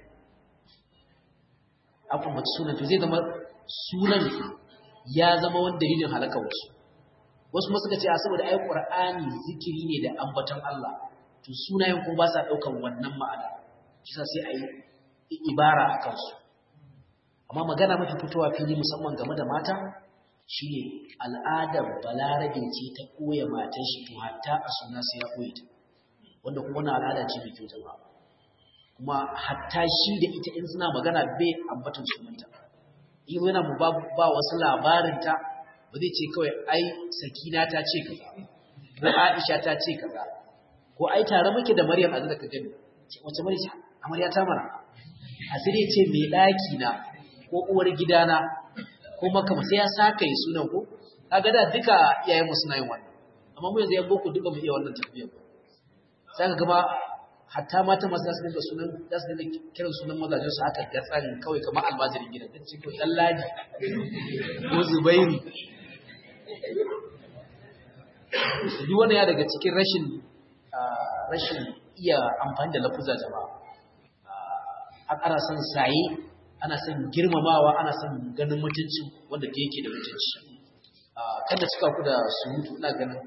aka mace sunan to zai zama sunan ya zama wani dalilin halaka wasu wasu ma suka ce a saboda ai qur'ani zikiri ne da ambaton Allah to sunayen kuma ba sa daukan wannan ma'ana kisa sai ayi ibara akan su amma magana mafi fitowa fili musamman game da mata shine al'adar balarabe ce ta koya matan shi to hatta a suna sai ya koyi ta wanda kuma wannan al'ada ce mai kyau jama'a kuma hatta shi da ita in suna magana bai ambatan sunanta in yana mu ba, ba wasu labarinta ba zai ce kawai ai sakina ta ce kaza ko aisha ta ce kaza ko ai tare muke da maryam a zaka gani wace maryam amarya ta mara asiri ce mai daki na ko uwar gidana ko maka sai ya saka yi sunan ko kaga da duka iyayen mu suna yin wannan amma mu yanzu yan boko duka mu iya wannan tafiyar sai ka gama hatta mata masu zasu dinga sunan zasu dinga kiran sunan mazajen su aka ga tsarin kawai kamar almajirin gidan ta cikin dan ladi ko zubairu duk wani ya daga cikin rashin rashin iya amfani da lafuza jama'a ana son saye ana son girmamawa ana son ganin mutunci wanda ke yake da mutunci kada cika ku da surutu ina ganin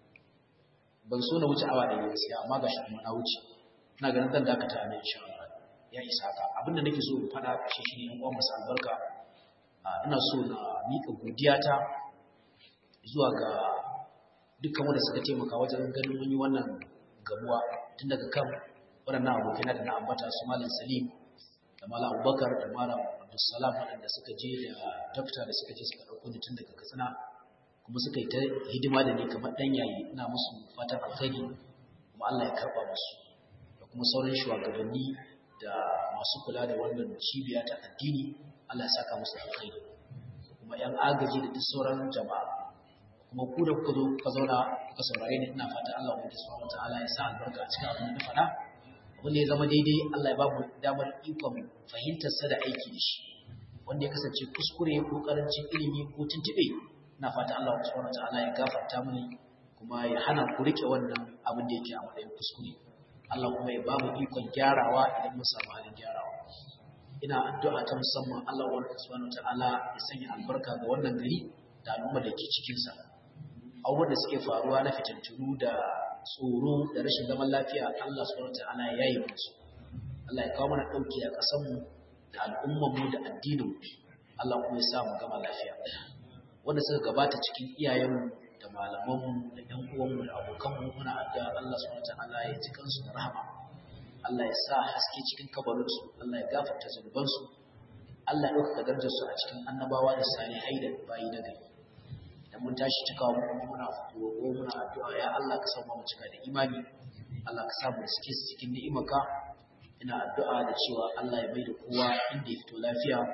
ban so na wuce awa da gaskiya amma ga shi na wuce ina ganin zan dakata a nan insha Allah ya isa ka abinda nake so in fada shi shine yan uwan masu albarka ina so na mika godiyata zuwa ga dukkan wanda suka taimaka wajen ganin mun yi wannan gamuwa tun daga kan waɗannan abokai da na ambata su malam Salim da malam Abubakar da malam Abdulsalam waɗanda suka je da dokta da suka je suka ɗauko ni tun daga Katsina kuma suka yi ta hidima da ni kamar ɗan yayi ina musu fatan alkhairi kuma Allah ya karɓa musu da kuma sauran shugabanni da masu kula da wannan cibiya ta addini Allah ya saka musu alkhairi kuma ƴan agaji da duk sauran jama'a kuma ku da kuka zo kuka zauna kuka saurare ni ina fata Allah wanda subhanahu wataala ya sa albarka a cikin abin da na faɗa abin da ya zama daidai Allah ya ba mu damar ikon fahimtar sa da aiki da shi wanda ya kasance kuskure ko karancin ilimi ko tuntube ina fata Allah subhanahu wataala ya gafarta mini kuma ya hana ku rike wannan abin da yake a matsayin kuskure Allah kuma ya ba mu ikon gyarawa idan mun samu halin gyarawa ina addu'a ta musamman Allah subhanahu wataala ya sanya albarka ga wannan gari da al'umma da ke cikin sa abubuwan da suke faruwa na fitintunu da tsoro da rashin zaman lafiya Allah subhanahu wataala ya yi musu Allah ya kawo mana dauki a ƙasar mu da al'ummar mu da addinin mu Allah kuma ya sa mu gama lafiya wanda suka gabata cikin iyayenmu da malamanmu da ƴan uwanmu da abokanmu muna addu'a Allah subhanahu wataala ya ji kansu da rahama Allah ya sa haske cikin kabarinsu Allah ya gafarta zunubansu Allah ya ɗaukaka darajarsu a cikin annabawa da salihai da bayi na gari da mun tashi cikawa mu kuma muna roƙo muna addu'a ya Allah ka samu mu cika da imani Allah ka samu suke su cikin ni'imarka ina addu'a da cewa Allah ya bai da kowa inda ya fito lafiya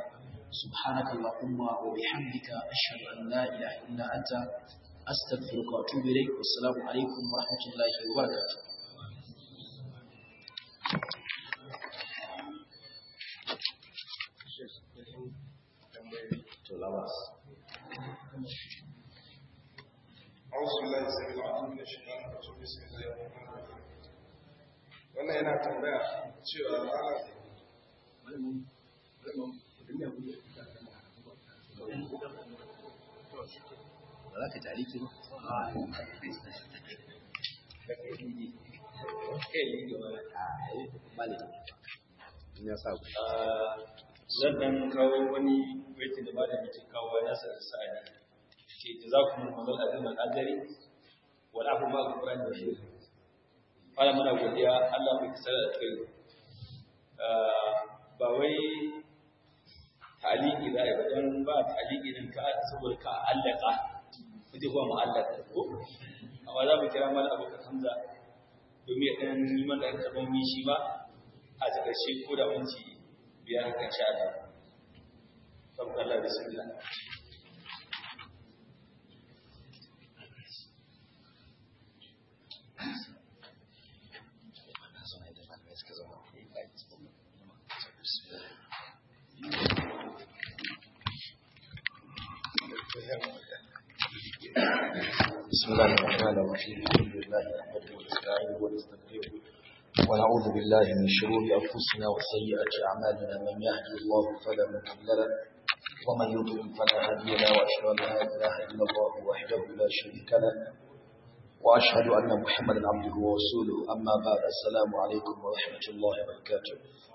subhanaka allahumma wa bihamdika ashhadu an la ilaha illa anta astaghfiruka wa atubu ilayk wassalamu alaikum wa rahmatullahi wa barakatuh to lawas أعوذ بالله السميع العليم من الشيطان الرجيم بسم الله الرحمن الرحيم wannan yana tambaya cewa ana ba za ka taliki ba ya sa ku zan dan kawo wani baitin da malami ke kawo ya sa da sa'adi ce da za ku mun mazal azim al-ajari wal afu ma al-qur'an da shi fara muna godiya Allah mai kasar da kai ba wai taliki da ya dan ba taliki din ka saboda ka allaka kuje kuma mu'allaka ko amma za mu kira mana abu hamza domin ya dan yi mana karban mishi ba a takaice ko da minti biyar kan sha Allah. Sabka Allah bismillah. بسم الله الرحمن الرحيم الحمد لله نحمده ونستعينه ونستغفره ونعوذ بالله من شرور أنفسنا وسيئات أعمالنا من يهدي الله فلا مضل له ومن يضلل فلا هادي له وأشهد أن لا إله إلا الله وحده لا شريك له وأشهد أن محمدا عبده ورسوله أما بعد السلام عليكم ورحمة الله وبركاته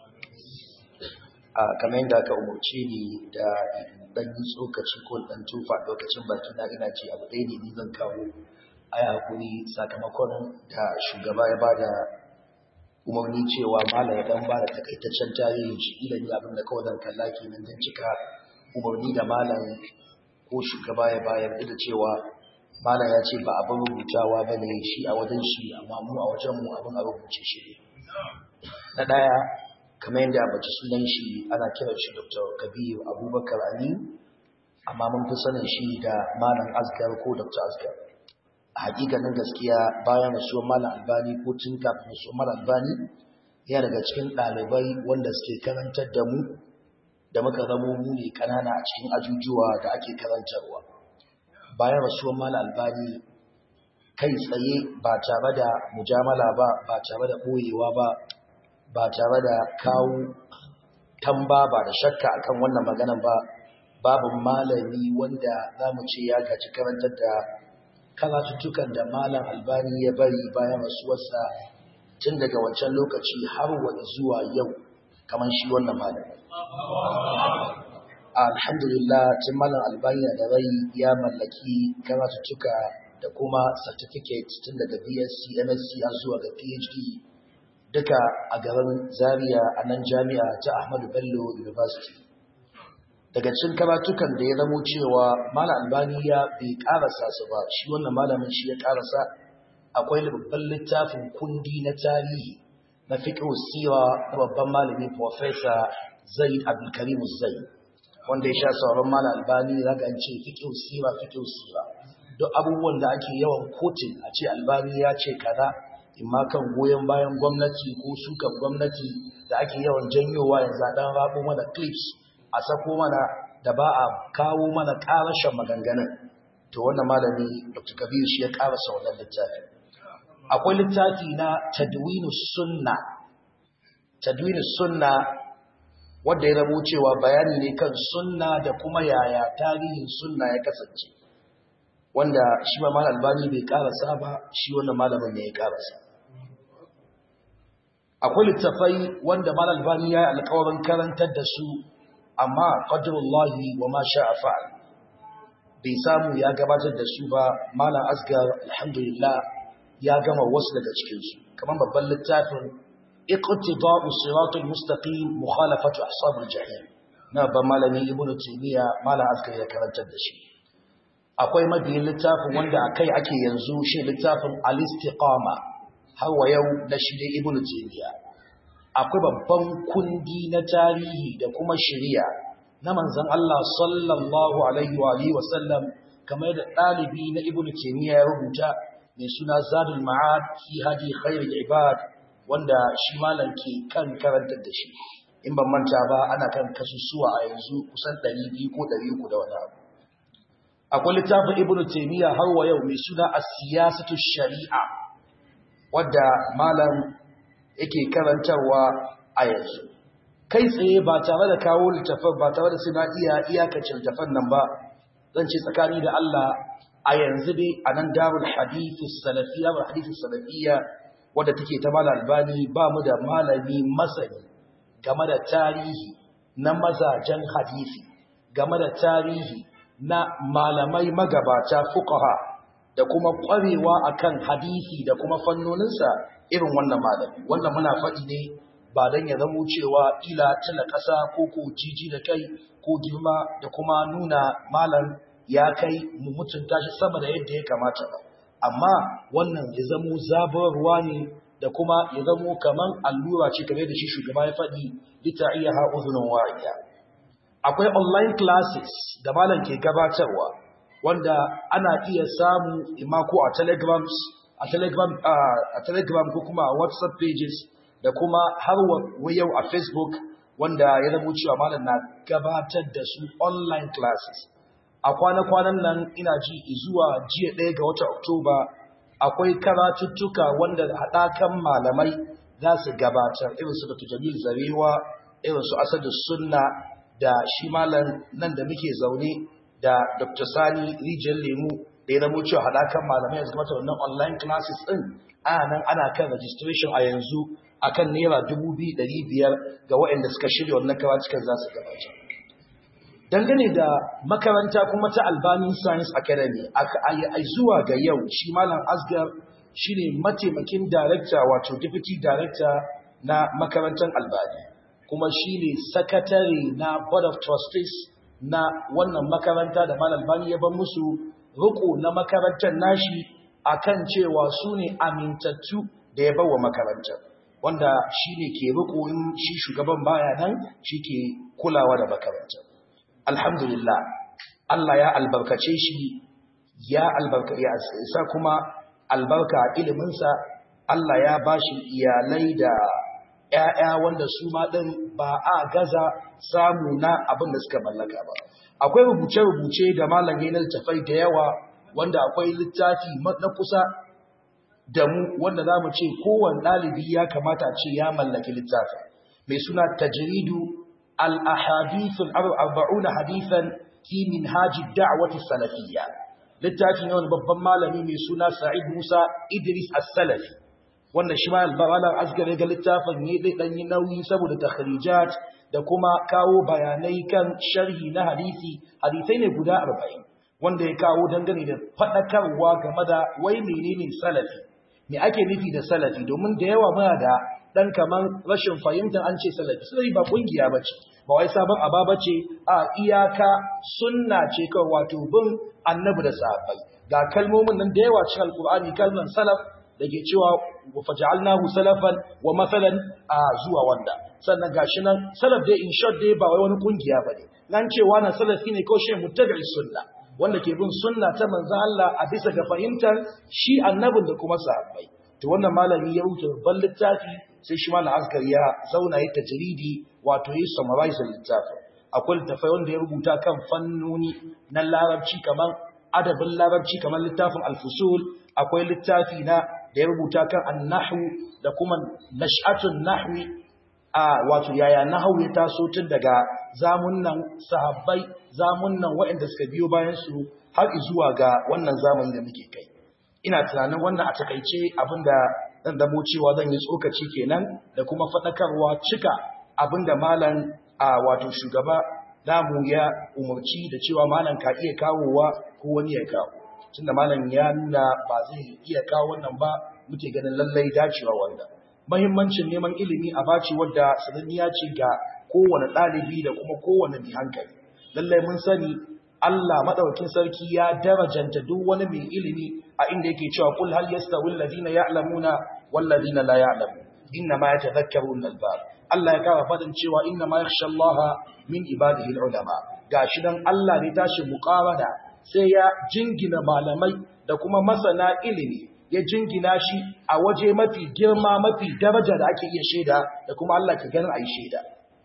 kamar yadda aka umarce ni da dan yi tsokaci ko dan tufa lokacin baki na ina ce abu ɗaya ne ni zan kawo a yi hakuri sakamakon da shugaba ya bada umarni cewa malam ya dan bada takaitaccen tarihin shi idan ni abin da kawai zan kalla kenan dan cika umarni da malam ko shugaba ya bayar da cewa malam ya ce ba abin rubutawa ba ne shi a wajen shi amma mu a wajen mu abin a rubuce shi na ɗaya kamar yadda bace sunan shi ana kiran shi Dr. Kabir Abubakar Ali amma mun fi sanin shi da Malam Asgar ko Dr. Asgar a hakikanin gaskiya bayan rasuwar Malam Albani ko tun kafin rasuwar Malam Albani ya daga cikin ɗalibai wanda suke karantar da mu da muka zamo mu ne kanana a cikin ajujuwa da ake karantarwa bayan rasuwar Malam Albani kai tsaye ba tare da mujamala ba ba tare da ɓoyewa ba ba tare da kawo tamba ba da shakka akan wannan maganan ba babu malami wanda za mu ce ya gaji karantar da karatuttukan da malam albani ya bari bayan rasuwarsa tun daga wancan lokaci har wani zuwa yau kamar shi wannan malami alhamdulillah tun malam albani da rai ya mallaki karatuttuka da kuma certificate tun daga bsc msc har zuwa ga phd duka a garin Zaria a nan jami'a ta Ahmadu Bello University. Daga cikin karatukan da ya zamo cewa Malam Albani ya bai karasa su ba, shi wannan malamin shi ya karasa akwai babban littafin kundi na tarihi na fiqh sira na babban malami Professor Zaid Abdulkarim Zaid wanda ya sha sauran Malam Albani zaga an ce fiqh sira fiqh sira duk abubuwan da ake yawan kotin a ce Albani ya ce kaza imma kan goyon bayan gwamnati ko sukan gwamnati da ake yawan janyowa yanzu dan rabo mana clips a sako mana da ba a kawo mana karashin maganganun to wannan malami Dr. Kabir shi ya karasa wannan littafi akwai littafi na tadwinus sunna tadwinus sunna wanda ya rabo cewa bayani ne kan sunna da kuma yaya tarihin sunna ya kasance wanda shi ma malam albani bai karasa ba shi wannan malamin ne ya karasa akwai littafai wanda malam albani ya yi alkawarin karantar da su amma qadrullahi wa ma sha'a fa'al bai samu ya gabatar da su ba malam asgar alhamdulillah ya gama wasu daga cikin su kamar babban littafin iqtida'u siratal mustaqim mukhalafatu ashabil jahim na ban malami ibnu taymiya malam asgar ya karantar da shi akwai mabiyin littafin wanda akai ake yanzu shi littafin al-istiqama har wa yau na shi da ibnu taymiya akwai babban kundi na tarihi da kuma shari'a na manzon Allah sallallahu alaihi wa alihi wasallam kamar da ɗalibi na Ibn Taymiyyah ya rubuta mai suna Zadul Ma'ad fi hadi khairul ibad wanda shi malam ke kan karantar da shi in ban manta ba ana kan kasusuwa a yanzu kusan 200 ko 300 da wani abu akwai littafin Ibn Taymiyyah har wa yau mai suna As-Siyasatu Shari'a wadda malam yake karantarwa a yanzu kai tsaye ba tare da kawo littafin ba tare da suna iya iyakacin littafin nan ba zan ce tsakani da Allah a yanzu dai a nan darul hadithu salafiyya ba hadithu salafiyya wadda take ta mala albani ba mu da malami masani game da tarihi na mazajen hadisi game da tarihi na malamai magabata fuqaha da kuma ƙwarewa akan hadisi da kuma fannoninsa irin wannan malami wannan muna faɗi ne ba don ya zamo cewa ila tana ƙasa ko ko jiji da kai ko girma da kuma nuna malam ya kai mu mutunta shi sama da yadda ya kamata ba amma wannan ya zamo zabarwa ne da kuma ya zamo kaman allura ce kamar da shi shugaba ya faɗi lita iya ha'uzunin wariya akwai online classes da malam ke gabatarwa wanda ana iya samu ima ko a telegrams a telegram a telegram ko kuma a whatsapp pages da kuma har wa yau a facebook wanda ya zama cewa malam na gabatar da su online classes a kwana-kwanan nan ina ji zuwa jiya ɗaya ga watan oktoba akwai karatuttuka wanda haɗakan malamai za su gabatar irin su dr jamil zarewa irin su asadu sunna da shi malam nan da muke zaune da dr sani rijiyar lemu da ya zama cewa haɗakan malamai yanzu mata wannan online classes ɗin ana nan ana kan registration a yanzu akan naira dubu biyu ɗari biyar ga waɗanda suka shirya wannan karatukan za su gabata dangane da makaranta kuma ta albani science academy a zuwa ga yau shi malam asgar shi ne mataimakin director wato deputy director na makarantar albani kuma shi ne sakatare na board of trustees na wannan makaranta da malam albani ya ban musu riko na makarantar nashi akan cewa su ne amintattu da ya bawa makarantar wanda shi ne ke riko shi shugaban baya nan shi ke kulawa da makarantar alhamdulillah Allah ya albarkace shi ya albarka ya sa kuma albarka a iliminsa Allah ya bashi iyalai da ƴaƴa wanda su ma din ba a gaza samu na abin da suka mallaka ba akwai rubuce-rubuce da malam yayin littafai da yawa wanda akwai littafi na kusa da mu wanda za mu ce kowane ɗalibi ya kamata ce ya mallaki littafi mai suna tajridu الأحاديث الأربعون حديثا في منهاج الدعوة السلفية littafi ne wani babban malami mai suna Sa'id Musa Idris As-Salafi wanda shi ma albaran asgar ga littafin ne dai dan yi nauyi saboda takhrijat da kuma kawo bayanai kan sharhi na hadisi hadisai ne guda 40 wanda ya kawo dangane da fadakarwa game da wai menene salafi me ake nufi da salafi domin da yawa muna da dan kaman rashin fahimtar an ce salafi sai ba kungiya bace ba wai sabon aba bace a iyaka sunna ce kawai wato bin annabi da sahabbai ga kalmomin nan da yawa cikin alqur'ani kalman salaf dake cewa wa faj'alnahu salafan wa masalan a zuwa wanda sannan gashi nan salaf dai in short dai ba wai wani kungiya bane nan cewa na salafi ne ko shi muttabi'i sunna wanda ke bin sunna ta manzon Allah a bisa ga fahimtar shi annabin da kuma sahabbai to wannan malami ya rubuta babban littafi sai shi malam askar ya zauna ya tajridi wato yi summarize littafin akwai littafai wanda ya rubuta kan fannoni na larabci kamar adabin larabci kamar littafin al-fusul akwai littafi na da ya rubuta kan an-nahwu da kuma nash'atun nahwi a wato yaya nahwu ya taso tun daga zamunnan sahabbai zamunnan waɗanda suka biyo bayan su har zuwa ga wannan zamani da muke kai ina tunanin wannan a takaice abinda zan damo cewa zan yi tsokaci kenan da kuma faɗakarwa cika abinda malam a wato shugaba namu ya umarci da cewa malam ka iya kawowa ko wani ya kawo tunda malam ya nuna ba zai iya kawo wannan ba muke ganin lallai dacewa wanda mahimmancin neman ilimi a baci wadda sananniya ce ga kowane ɗalibi da kuma kowane mai hankali lallai mun sani Allah madaukakin sarki ya darajanta duk wani mai ilimi a inda yake cewa kul hal yastawi alladhina ya'lamuna wal ladina la ya'lamun inna ma yatadhakkaru al-albab Allah ya kawo fadin cewa inna ma yakhsha Allah min ibadihi ulama gashi dan Allah ne tashi muqawada sai ya jingina malamai da kuma masana ilimi ya jingina shi a waje mafi girma mafi daraja da ake iya shaida da kuma Allah ke ganin ayi shaida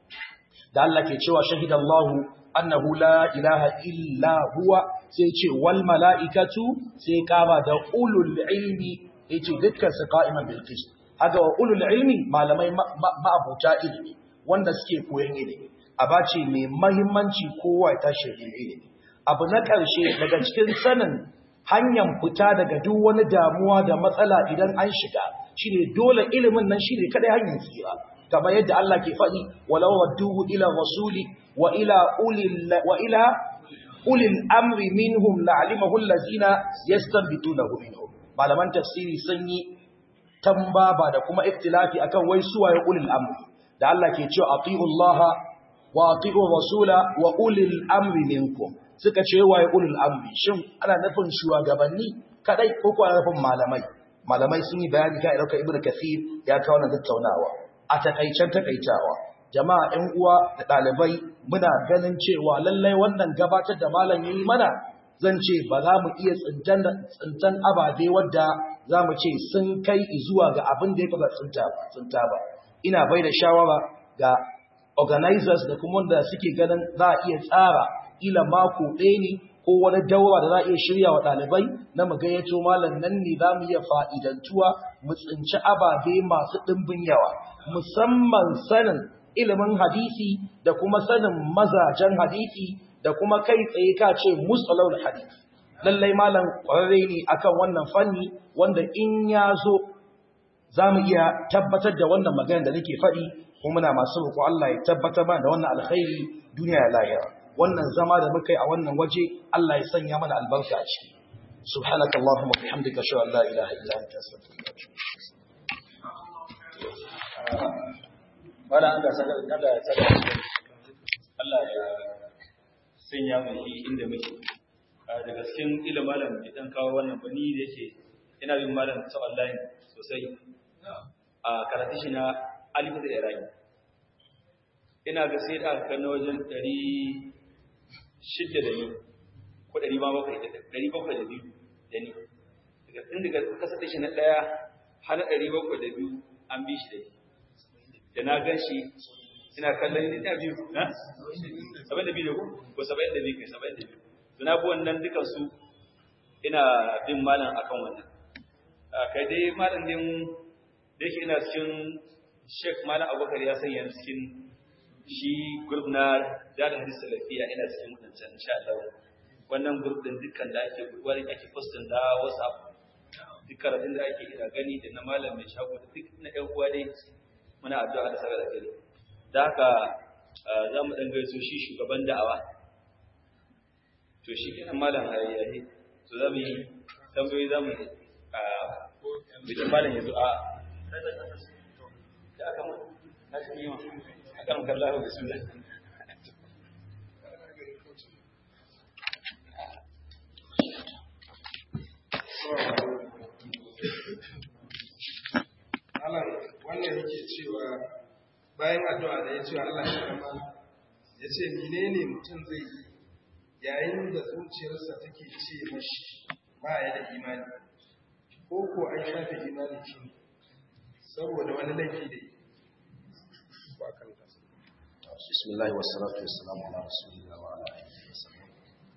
da Allah ke cewa shahidallahu annahu la ilaha illa huwa sai ce wal mala'ikatu sai kama da ulul ilmi yace dukkan su qa'iman bil qist haka wa ulul ilmi malamai ma'abuta ilimi wanda suke koyon ilimi abace mai muhimmanci kowa ta shirin ilimi abu na ƙarshe daga cikin sanin hanyar fita daga duk wani damuwa da matsala idan an shiga shine dole ilimin nan shine kadai hanyar tsira kamar yadda Allah ke faɗi walau wadduhu ila rasuli wa ila ulil wa ila ulil amri minhum la'alimahu allazina yastanbitunahu minhum malaman tafsiri sun yi tambaba da kuma iftilafi akan wai suwaye ulil amri da Allah ke cewa atiullaha wa atiur rasula wa ulil amri minkum suka ce waye ulil amri shin ana nufin shugabanni kadai ko kuwa nufin malamai malamai sun yi bayani kan irka ibnu kathir ya kawo nan tattaunawa a takaicen takaitawa jama'a ɗan uwa da ɗalibai muna ganin cewa lallai wannan gabatar da malam yayi mana zan ce ba za mu iya tsintan tsintan ababe wadda za mu ce sun kai zuwa ga abin da ya kaza tsinta tsinta ba ina bai da shawara ga organizers da kuma wanda suke ganin za a iya tsara ila mako ɗaya ne ko wani daura da za a iya shirya wa ɗalibai na mu gayyato malam nan ne za mu iya fa'idantuwa mu tsinci ababe masu ɗimbin yawa musamman sanin ilimin hadisi da kuma sanin mazajen hadisi da kuma kai tsaye ka ce musalawul hadisi lallai malam ƙwararre ne akan wannan fanni wanda in ya zo za mu iya tabbatar da wannan magana da nake faɗi kuma muna masu roƙo Allah ya tabbatar mana da wannan alkhairi duniya ya lahira wannan zama da muka yi a wannan waje Allah ya sanya mana albarka a ciki subhanaka allahumma bihamdika ashhadu an la ilaha illa anta astaghfiruka wa atubu wala an ga saka Allah ya saka Allah ya sanya mu shi inda muke daga cikin ilimin malam da dan kawo wannan bani da yake ina bin malam ta online sosai a karatu shi na alif da iraki ina ga sai da aka na wajen ɗari shidda da ni ko ɗari ma bakwai da ɗari bakwai da biyu da ni daga tun daga kasa shi na ɗaya har ɗari bakwai da biyu an bi shi da ni da na gan shi ina kallon ina biyu na saba'in da biyu da ko saba'in da biyu kai saba'in da biyu to na bi wannan dukan su ina bin malam akan wannan kai dai malam din da yake ina cikin Sheikh Malam Abubakar ya sanya cikin shi group na Jada Hadis Salafiya ina cikin wadancan insha Allah wannan group din dukkan da ake wani ake postin da WhatsApp duk karatun da ake ina gani da na malam mai shago da duk na ɗan uwa dai muna addu'a da saka da gari da haka za mu ɗan gaiso shi shugaban da'awa to shi kenan malam ayyahi to za mu yi tambayoyi za mu bikin malam ya zo a da aka mu na shi yi ma aka mu kalla da su Allah wannan yake cewa bayan addu'a da ya cewa Allah ya kama ya ce menene mutum zai yi yayin da zuciyarsa take ce mashi ba ya da imani ko ko an shafe imani shi saboda wani laifi da yi ko akan ta bismillah wassalatu wassalamu ala rasulillah wa ala alihi wasallam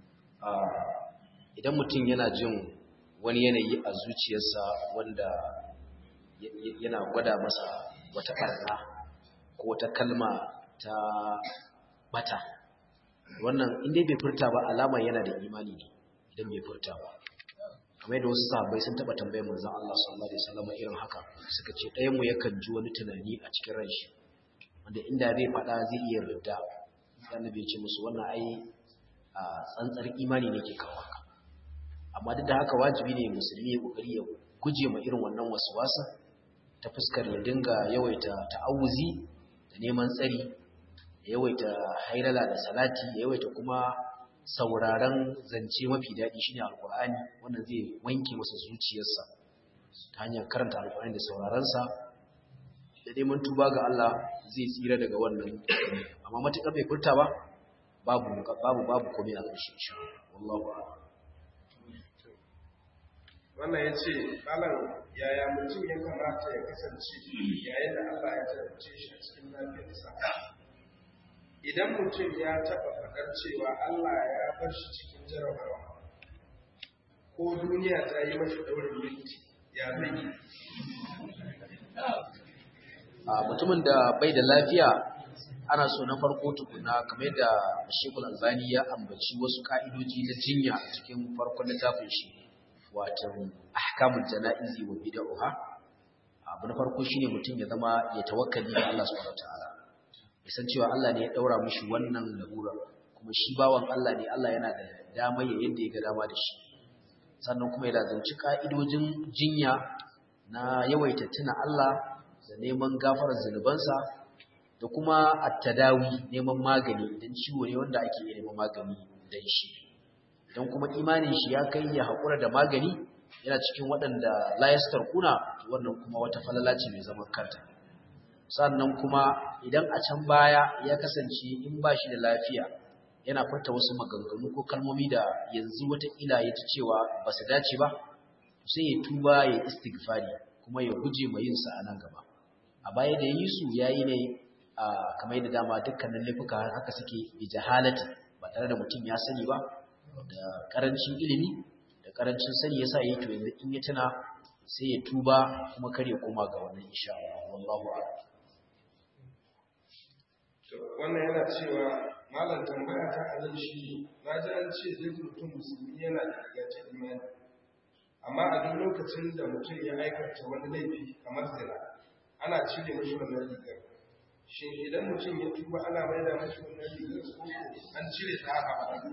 idan mutum yana jin wani yanayi a zuciyarsa wanda yana gwada masa wata karna ko wata kalma ta bata wannan inda bai furta ba alama yana da imani ne idan bai furta ba kamar yadda wasu sahabbai sun taba tambayar manzon Allah sallallahu alaihi wasallam irin haka suka ce ɗayan mu yakan ji wani tunani a cikin ranshi wanda inda zai faɗa zai iya ridda sai annabi ya ce musu wannan ai a tsantsar imani ne ke kawo haka amma duk da haka wajibi ne musulmi ya kokari ya guje ma irin wannan waswasa ta fuskar ya dinga yawaita ta'awuzi da neman tsari ya yawaita hailala da salati ya yawaita kuma sauraron zance mafi daɗi shine alkur'ani wannan zai wanke masa zuciyarsa ta hanyar karanta alkur'ani da sauraronsa neman tuba ga Allah zai tsira daga wannan amma matukar bai furta ba babu babu babu komai a ƙarshe insha wallahu a'lam wannan ya ce malam yaya mutum ya kamata ya kasance yayin da Allah ya jarabce shi a cikin lafiyarsa idan mutum ya taɓa faɗar cewa Allah ya bar shi cikin jarabawa ko duniya ta yi mashi ɗaurin minti ya zai yi a mutumin da bai da lafiya ana so na farko tukuna kamar da Sheikhul Alzani ya ambaci wasu ka'idoji na jinya a cikin farkon littafin shi wato ahkamul janaizi wa bid'ah abu na farko shine mutum ya zama ya tawakkali ga Allah subhanahu wataala ya san cewa Allah ne ya daura mishi wannan larura kuma shi bawan Allah ne Allah yana da dama ya yadda ya ga dama da shi sannan kuma ya lazanci ka'idojin jinya na yawaita tuna Allah da neman gafarar zunubansa da kuma at-tadawi neman magani idan ciwo ne wanda ake iya neman magani dan shi don kuma imanin shi ya kai ya haƙura da magani yana cikin waɗanda layastar kuna wannan kuma wata falala ce mai zaman kanta sannan kuma idan a can baya ya kasance in ba shi da lafiya yana furta wasu maganganu ko kalmomi da yanzu wataƙila ya ci cewa ba su dace ba sai ya tuba ya istighfari kuma ya guje ma yin sa a nan gaba a baya da yi su yayi ne a kamar yadda dama dukkanin laifuka haka suke bi jahalati ba tare da mutum ya sani ba da karancin ilimi da karancin sani yasa yayi to yanzu in ya tuna sai ya tuba kuma kar ya koma ga wannan insha Allah wallahu a'lam wannan yana cewa malam tambaya ta anan shi na ji an ce duk mutum musulmi yana da riga ta imani amma a duk lokacin da mutum ya aikata wani laifi kamar zina ana cire mashi wannan rigar shin idan mutum ya tuba ana mai da mashi wannan rigar ko an cire ta haka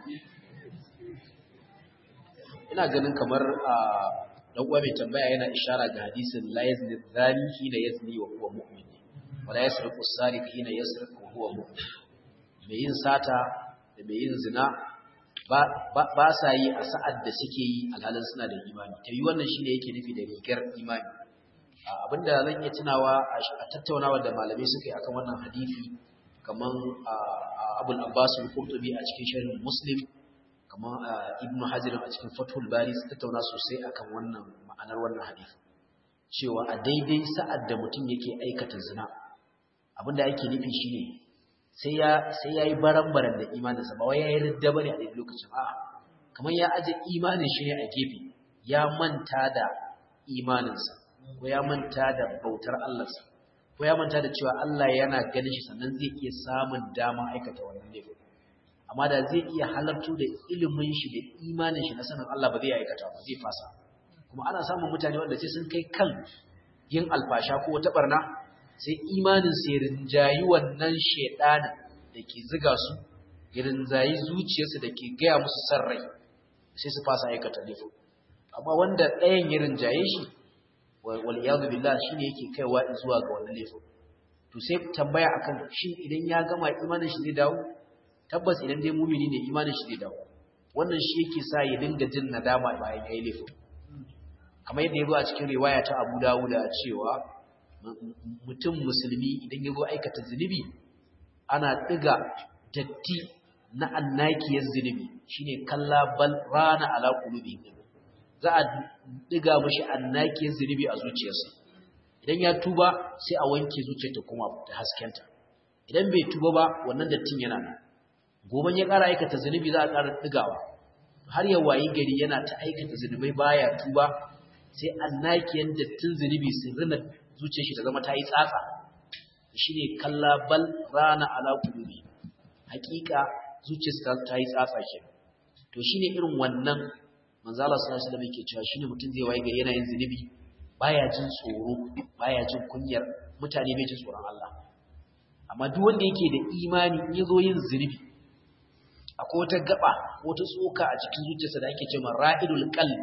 ina ganin kamar a dan uwa mai tambaya yana ishara ga hadisin la yazni zani hina yazni wa huwa mu'min wa la yasriqu as-sariq hina yasriqu wa huwa mu'min mai yin sata da mai yin zina ba ba sa yi a sa'ad da suke yi alhalin suna da imani ta yi wannan shine yake nufi da rigar imani abinda zan iya tunawa a tattaunawa da malamai suka yi akan wannan hadisi kaman abul abbas al-qurtubi a cikin sharh muslim kamar ibnu hajar a cikin fathul bari su tattauna sosai akan wannan ma'anar wannan hadisi cewa a daidai sa'ad da mutum yake aikata zina abinda yake nufi shine sai ya sai yayi barambaran da imaninsa ba wai yayi ridda bane a daidai lokacin a'a kamar ya aje imanin shi ne a gefe ya manta da imaninsa ko ya manta da bautar Allah ko ya manta da cewa Allah yana ganin shi sannan zai iya samun dama aikata wannan laifin amma da zai iya halartu da ilimin shi da imanin shi na sanin Allah ba zai aikata ba zai fasa kuma ana samun mutane wanda sai sun kai kan yin alfasha ko wata barna sai imanin sai rinjayi wannan shedanin da ke ziga su ya rinjayi zuciyarsu da ke gaya musu san rai sai su fasa aikata laifin amma wanda ɗayan ya rinjaye shi wal iyadu billah shine yake kaiwa zuwa ga wannan laifin to sai tambaya akan shin idan ya gama imanin shi zai dawo tabbas idan dai mumini ne imanin shi zai dawo wannan shi yake sa ya dinga jin nadama bayan yayi laifin kamar yadda yazo a cikin riwaya ta Abu Dawud cewa mutum musulmi idan yazo aikata zunubi ana diga datti na annakiyar zunubi shine kalla bal rana ala qulubi za a diga mishi annakiyar zunubi a zuciyarsa idan ya tuba sai a wanke zuciyarta kuma da haskenta idan bai tuba ba wannan dattin yana nan goban ya ƙara aikata zunubi za a ƙara ɗigawa har ya wayi gari yana ta aikata zunubai baya tuba sai annakiyan dattin zunubi sun rina zuciyar shi ta zama ta yi tsatsa shine kalla bal rana ala qulubi hakika zuciyar ta yi tsatsa ke to shine irin wannan manzo Allah sallallahu alaihi wasallam yake cewa shine mutum zai wayi gari yana yin zunubi baya jin tsoro baya jin kunyar mutane bai jin tsoron Allah amma duk wanda yake da imani in yazo yin zunubi akwai wata gaba wata tsoka a cikin zuciyarsa da ake cewa ra'idul qalb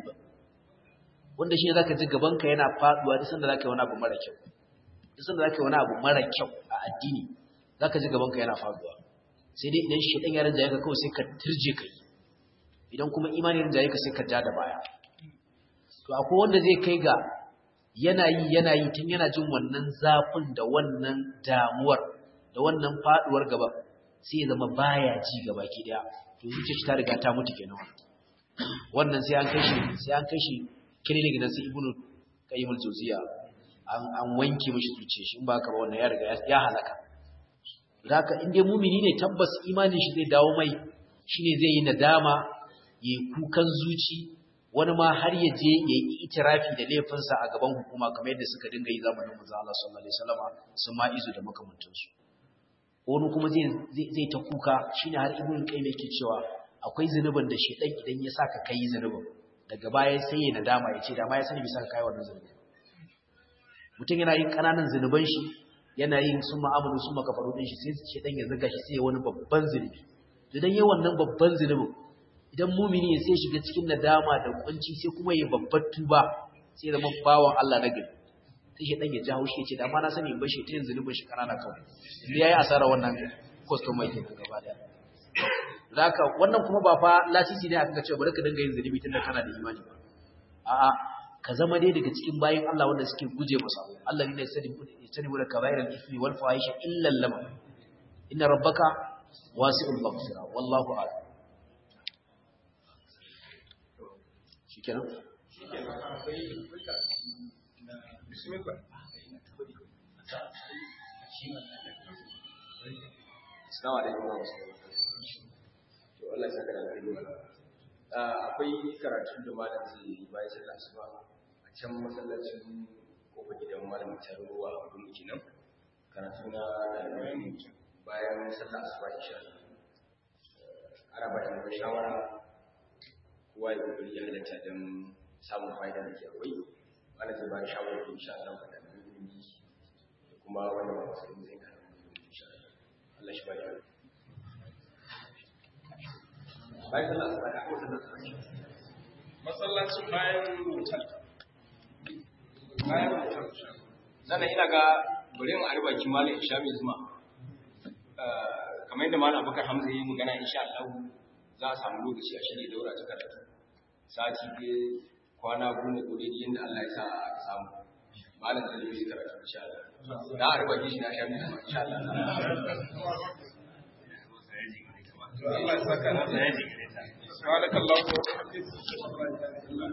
wanda shine zaka ji gabanka yana faduwa duk sanda zaka yi wani abu mara kyau duk sanda zaka yi wani abu mara kyau a addini zaka ji gabanka yana faduwa sai dai idan shedan ya rinjaye ka kawai sai ka turje kai idan kuma imani rinjaye ka sai ka ja da baya to akwai wanda zai kai ga yana yi yana yi tun yana jin wannan zafin da wannan damuwar da wannan faduwar gaba sai ya zama baya ji gaba ki daya to zuciyar ta riga ta mutu kenan wannan sai an kashi sai an kashi clinic na sai ibnu qayyim al-jawziya an an wanke mishi zuciyar shi in ba haka ba wannan ya riga ya halaka haka in dai mumini ne tabbas imanin shi zai dawo mai shine zai yi nadama yayi kukan zuci wani ma har ya je ya yi itirafi da laifinsa a gaban hukuma kamar yadda suka dinga yi zamanin manzo Allah sallallahu alaihi wasallam sun ma izu da makamantansu wani kuma zai zai ta kuka shine har ibnu qayyim yake cewa akwai zanubin da shedan idan ya saka kai zanubin daga baya sai ya nadama ya ce da ma ya sani bisa kai wannan zanubin mutum yana yin kananan zanuban shi yana yin sun ma'amalu sun makafaru din shi sai shedan ya zuga shi sai wani babban zanubi idan yayi wannan babban zanubin idan mumini ya sai shiga cikin nadama da kunci sai kuma ya babbar tuba sai zama bawan Allah na gari sai shi dan ya jawo shi ya ce da ma na sani in bashi ta yin zunubin shi kanana kawai inda yayi asara wannan customer ke gaba daya zaka wannan kuma ba fa lasisi ne aka ce bari ka dinga yin zunubi tunda kana da imani ba a'a ka zama dai daga cikin bayin Allah wanda suke guje masa Allah ne ya sani sani wala kabairal ithmi wal fahisha illa lamam inna rabbaka wasi'ul maghfira wallahu a'lam shikenan bismillah Assalamu alaikum wa rahmatullahi wa barakatuh. To Allah ya saka da alheri. Akwai karatun da malam zai yi bayan sallah asuba a can masallacin kofa gidan malam ta ruwa a gurin kenan. Karatu na ɗalibai bayan sallah asuba insha Allah. Ana bayan da shawara kowa ya kokari ya halatta don samun fa'ida da ke akwai. Malam zai ba da shawara insha Allah ga ɗalibai ilimi da kuma wanda ba su zai karatu insha Allah. Allah shi ba da bayan sallah asuba da kuma sallah asuba masallacin bayan hotel bayan hotel sannan ina ga bari mu arba ki malam Isha mai zuma kamar yadda malam Abubakar Hamza yi magana insha Allah za a samu lokaci a shirye daura ta karatu sati ke kwana goma ko dai yanda Allah ya sa a samu malam zai yi karatu insha Allah da arba ki shi na sha mai zuma insha Allah to Allah ya saka na da subhanakallahu wa bihamdika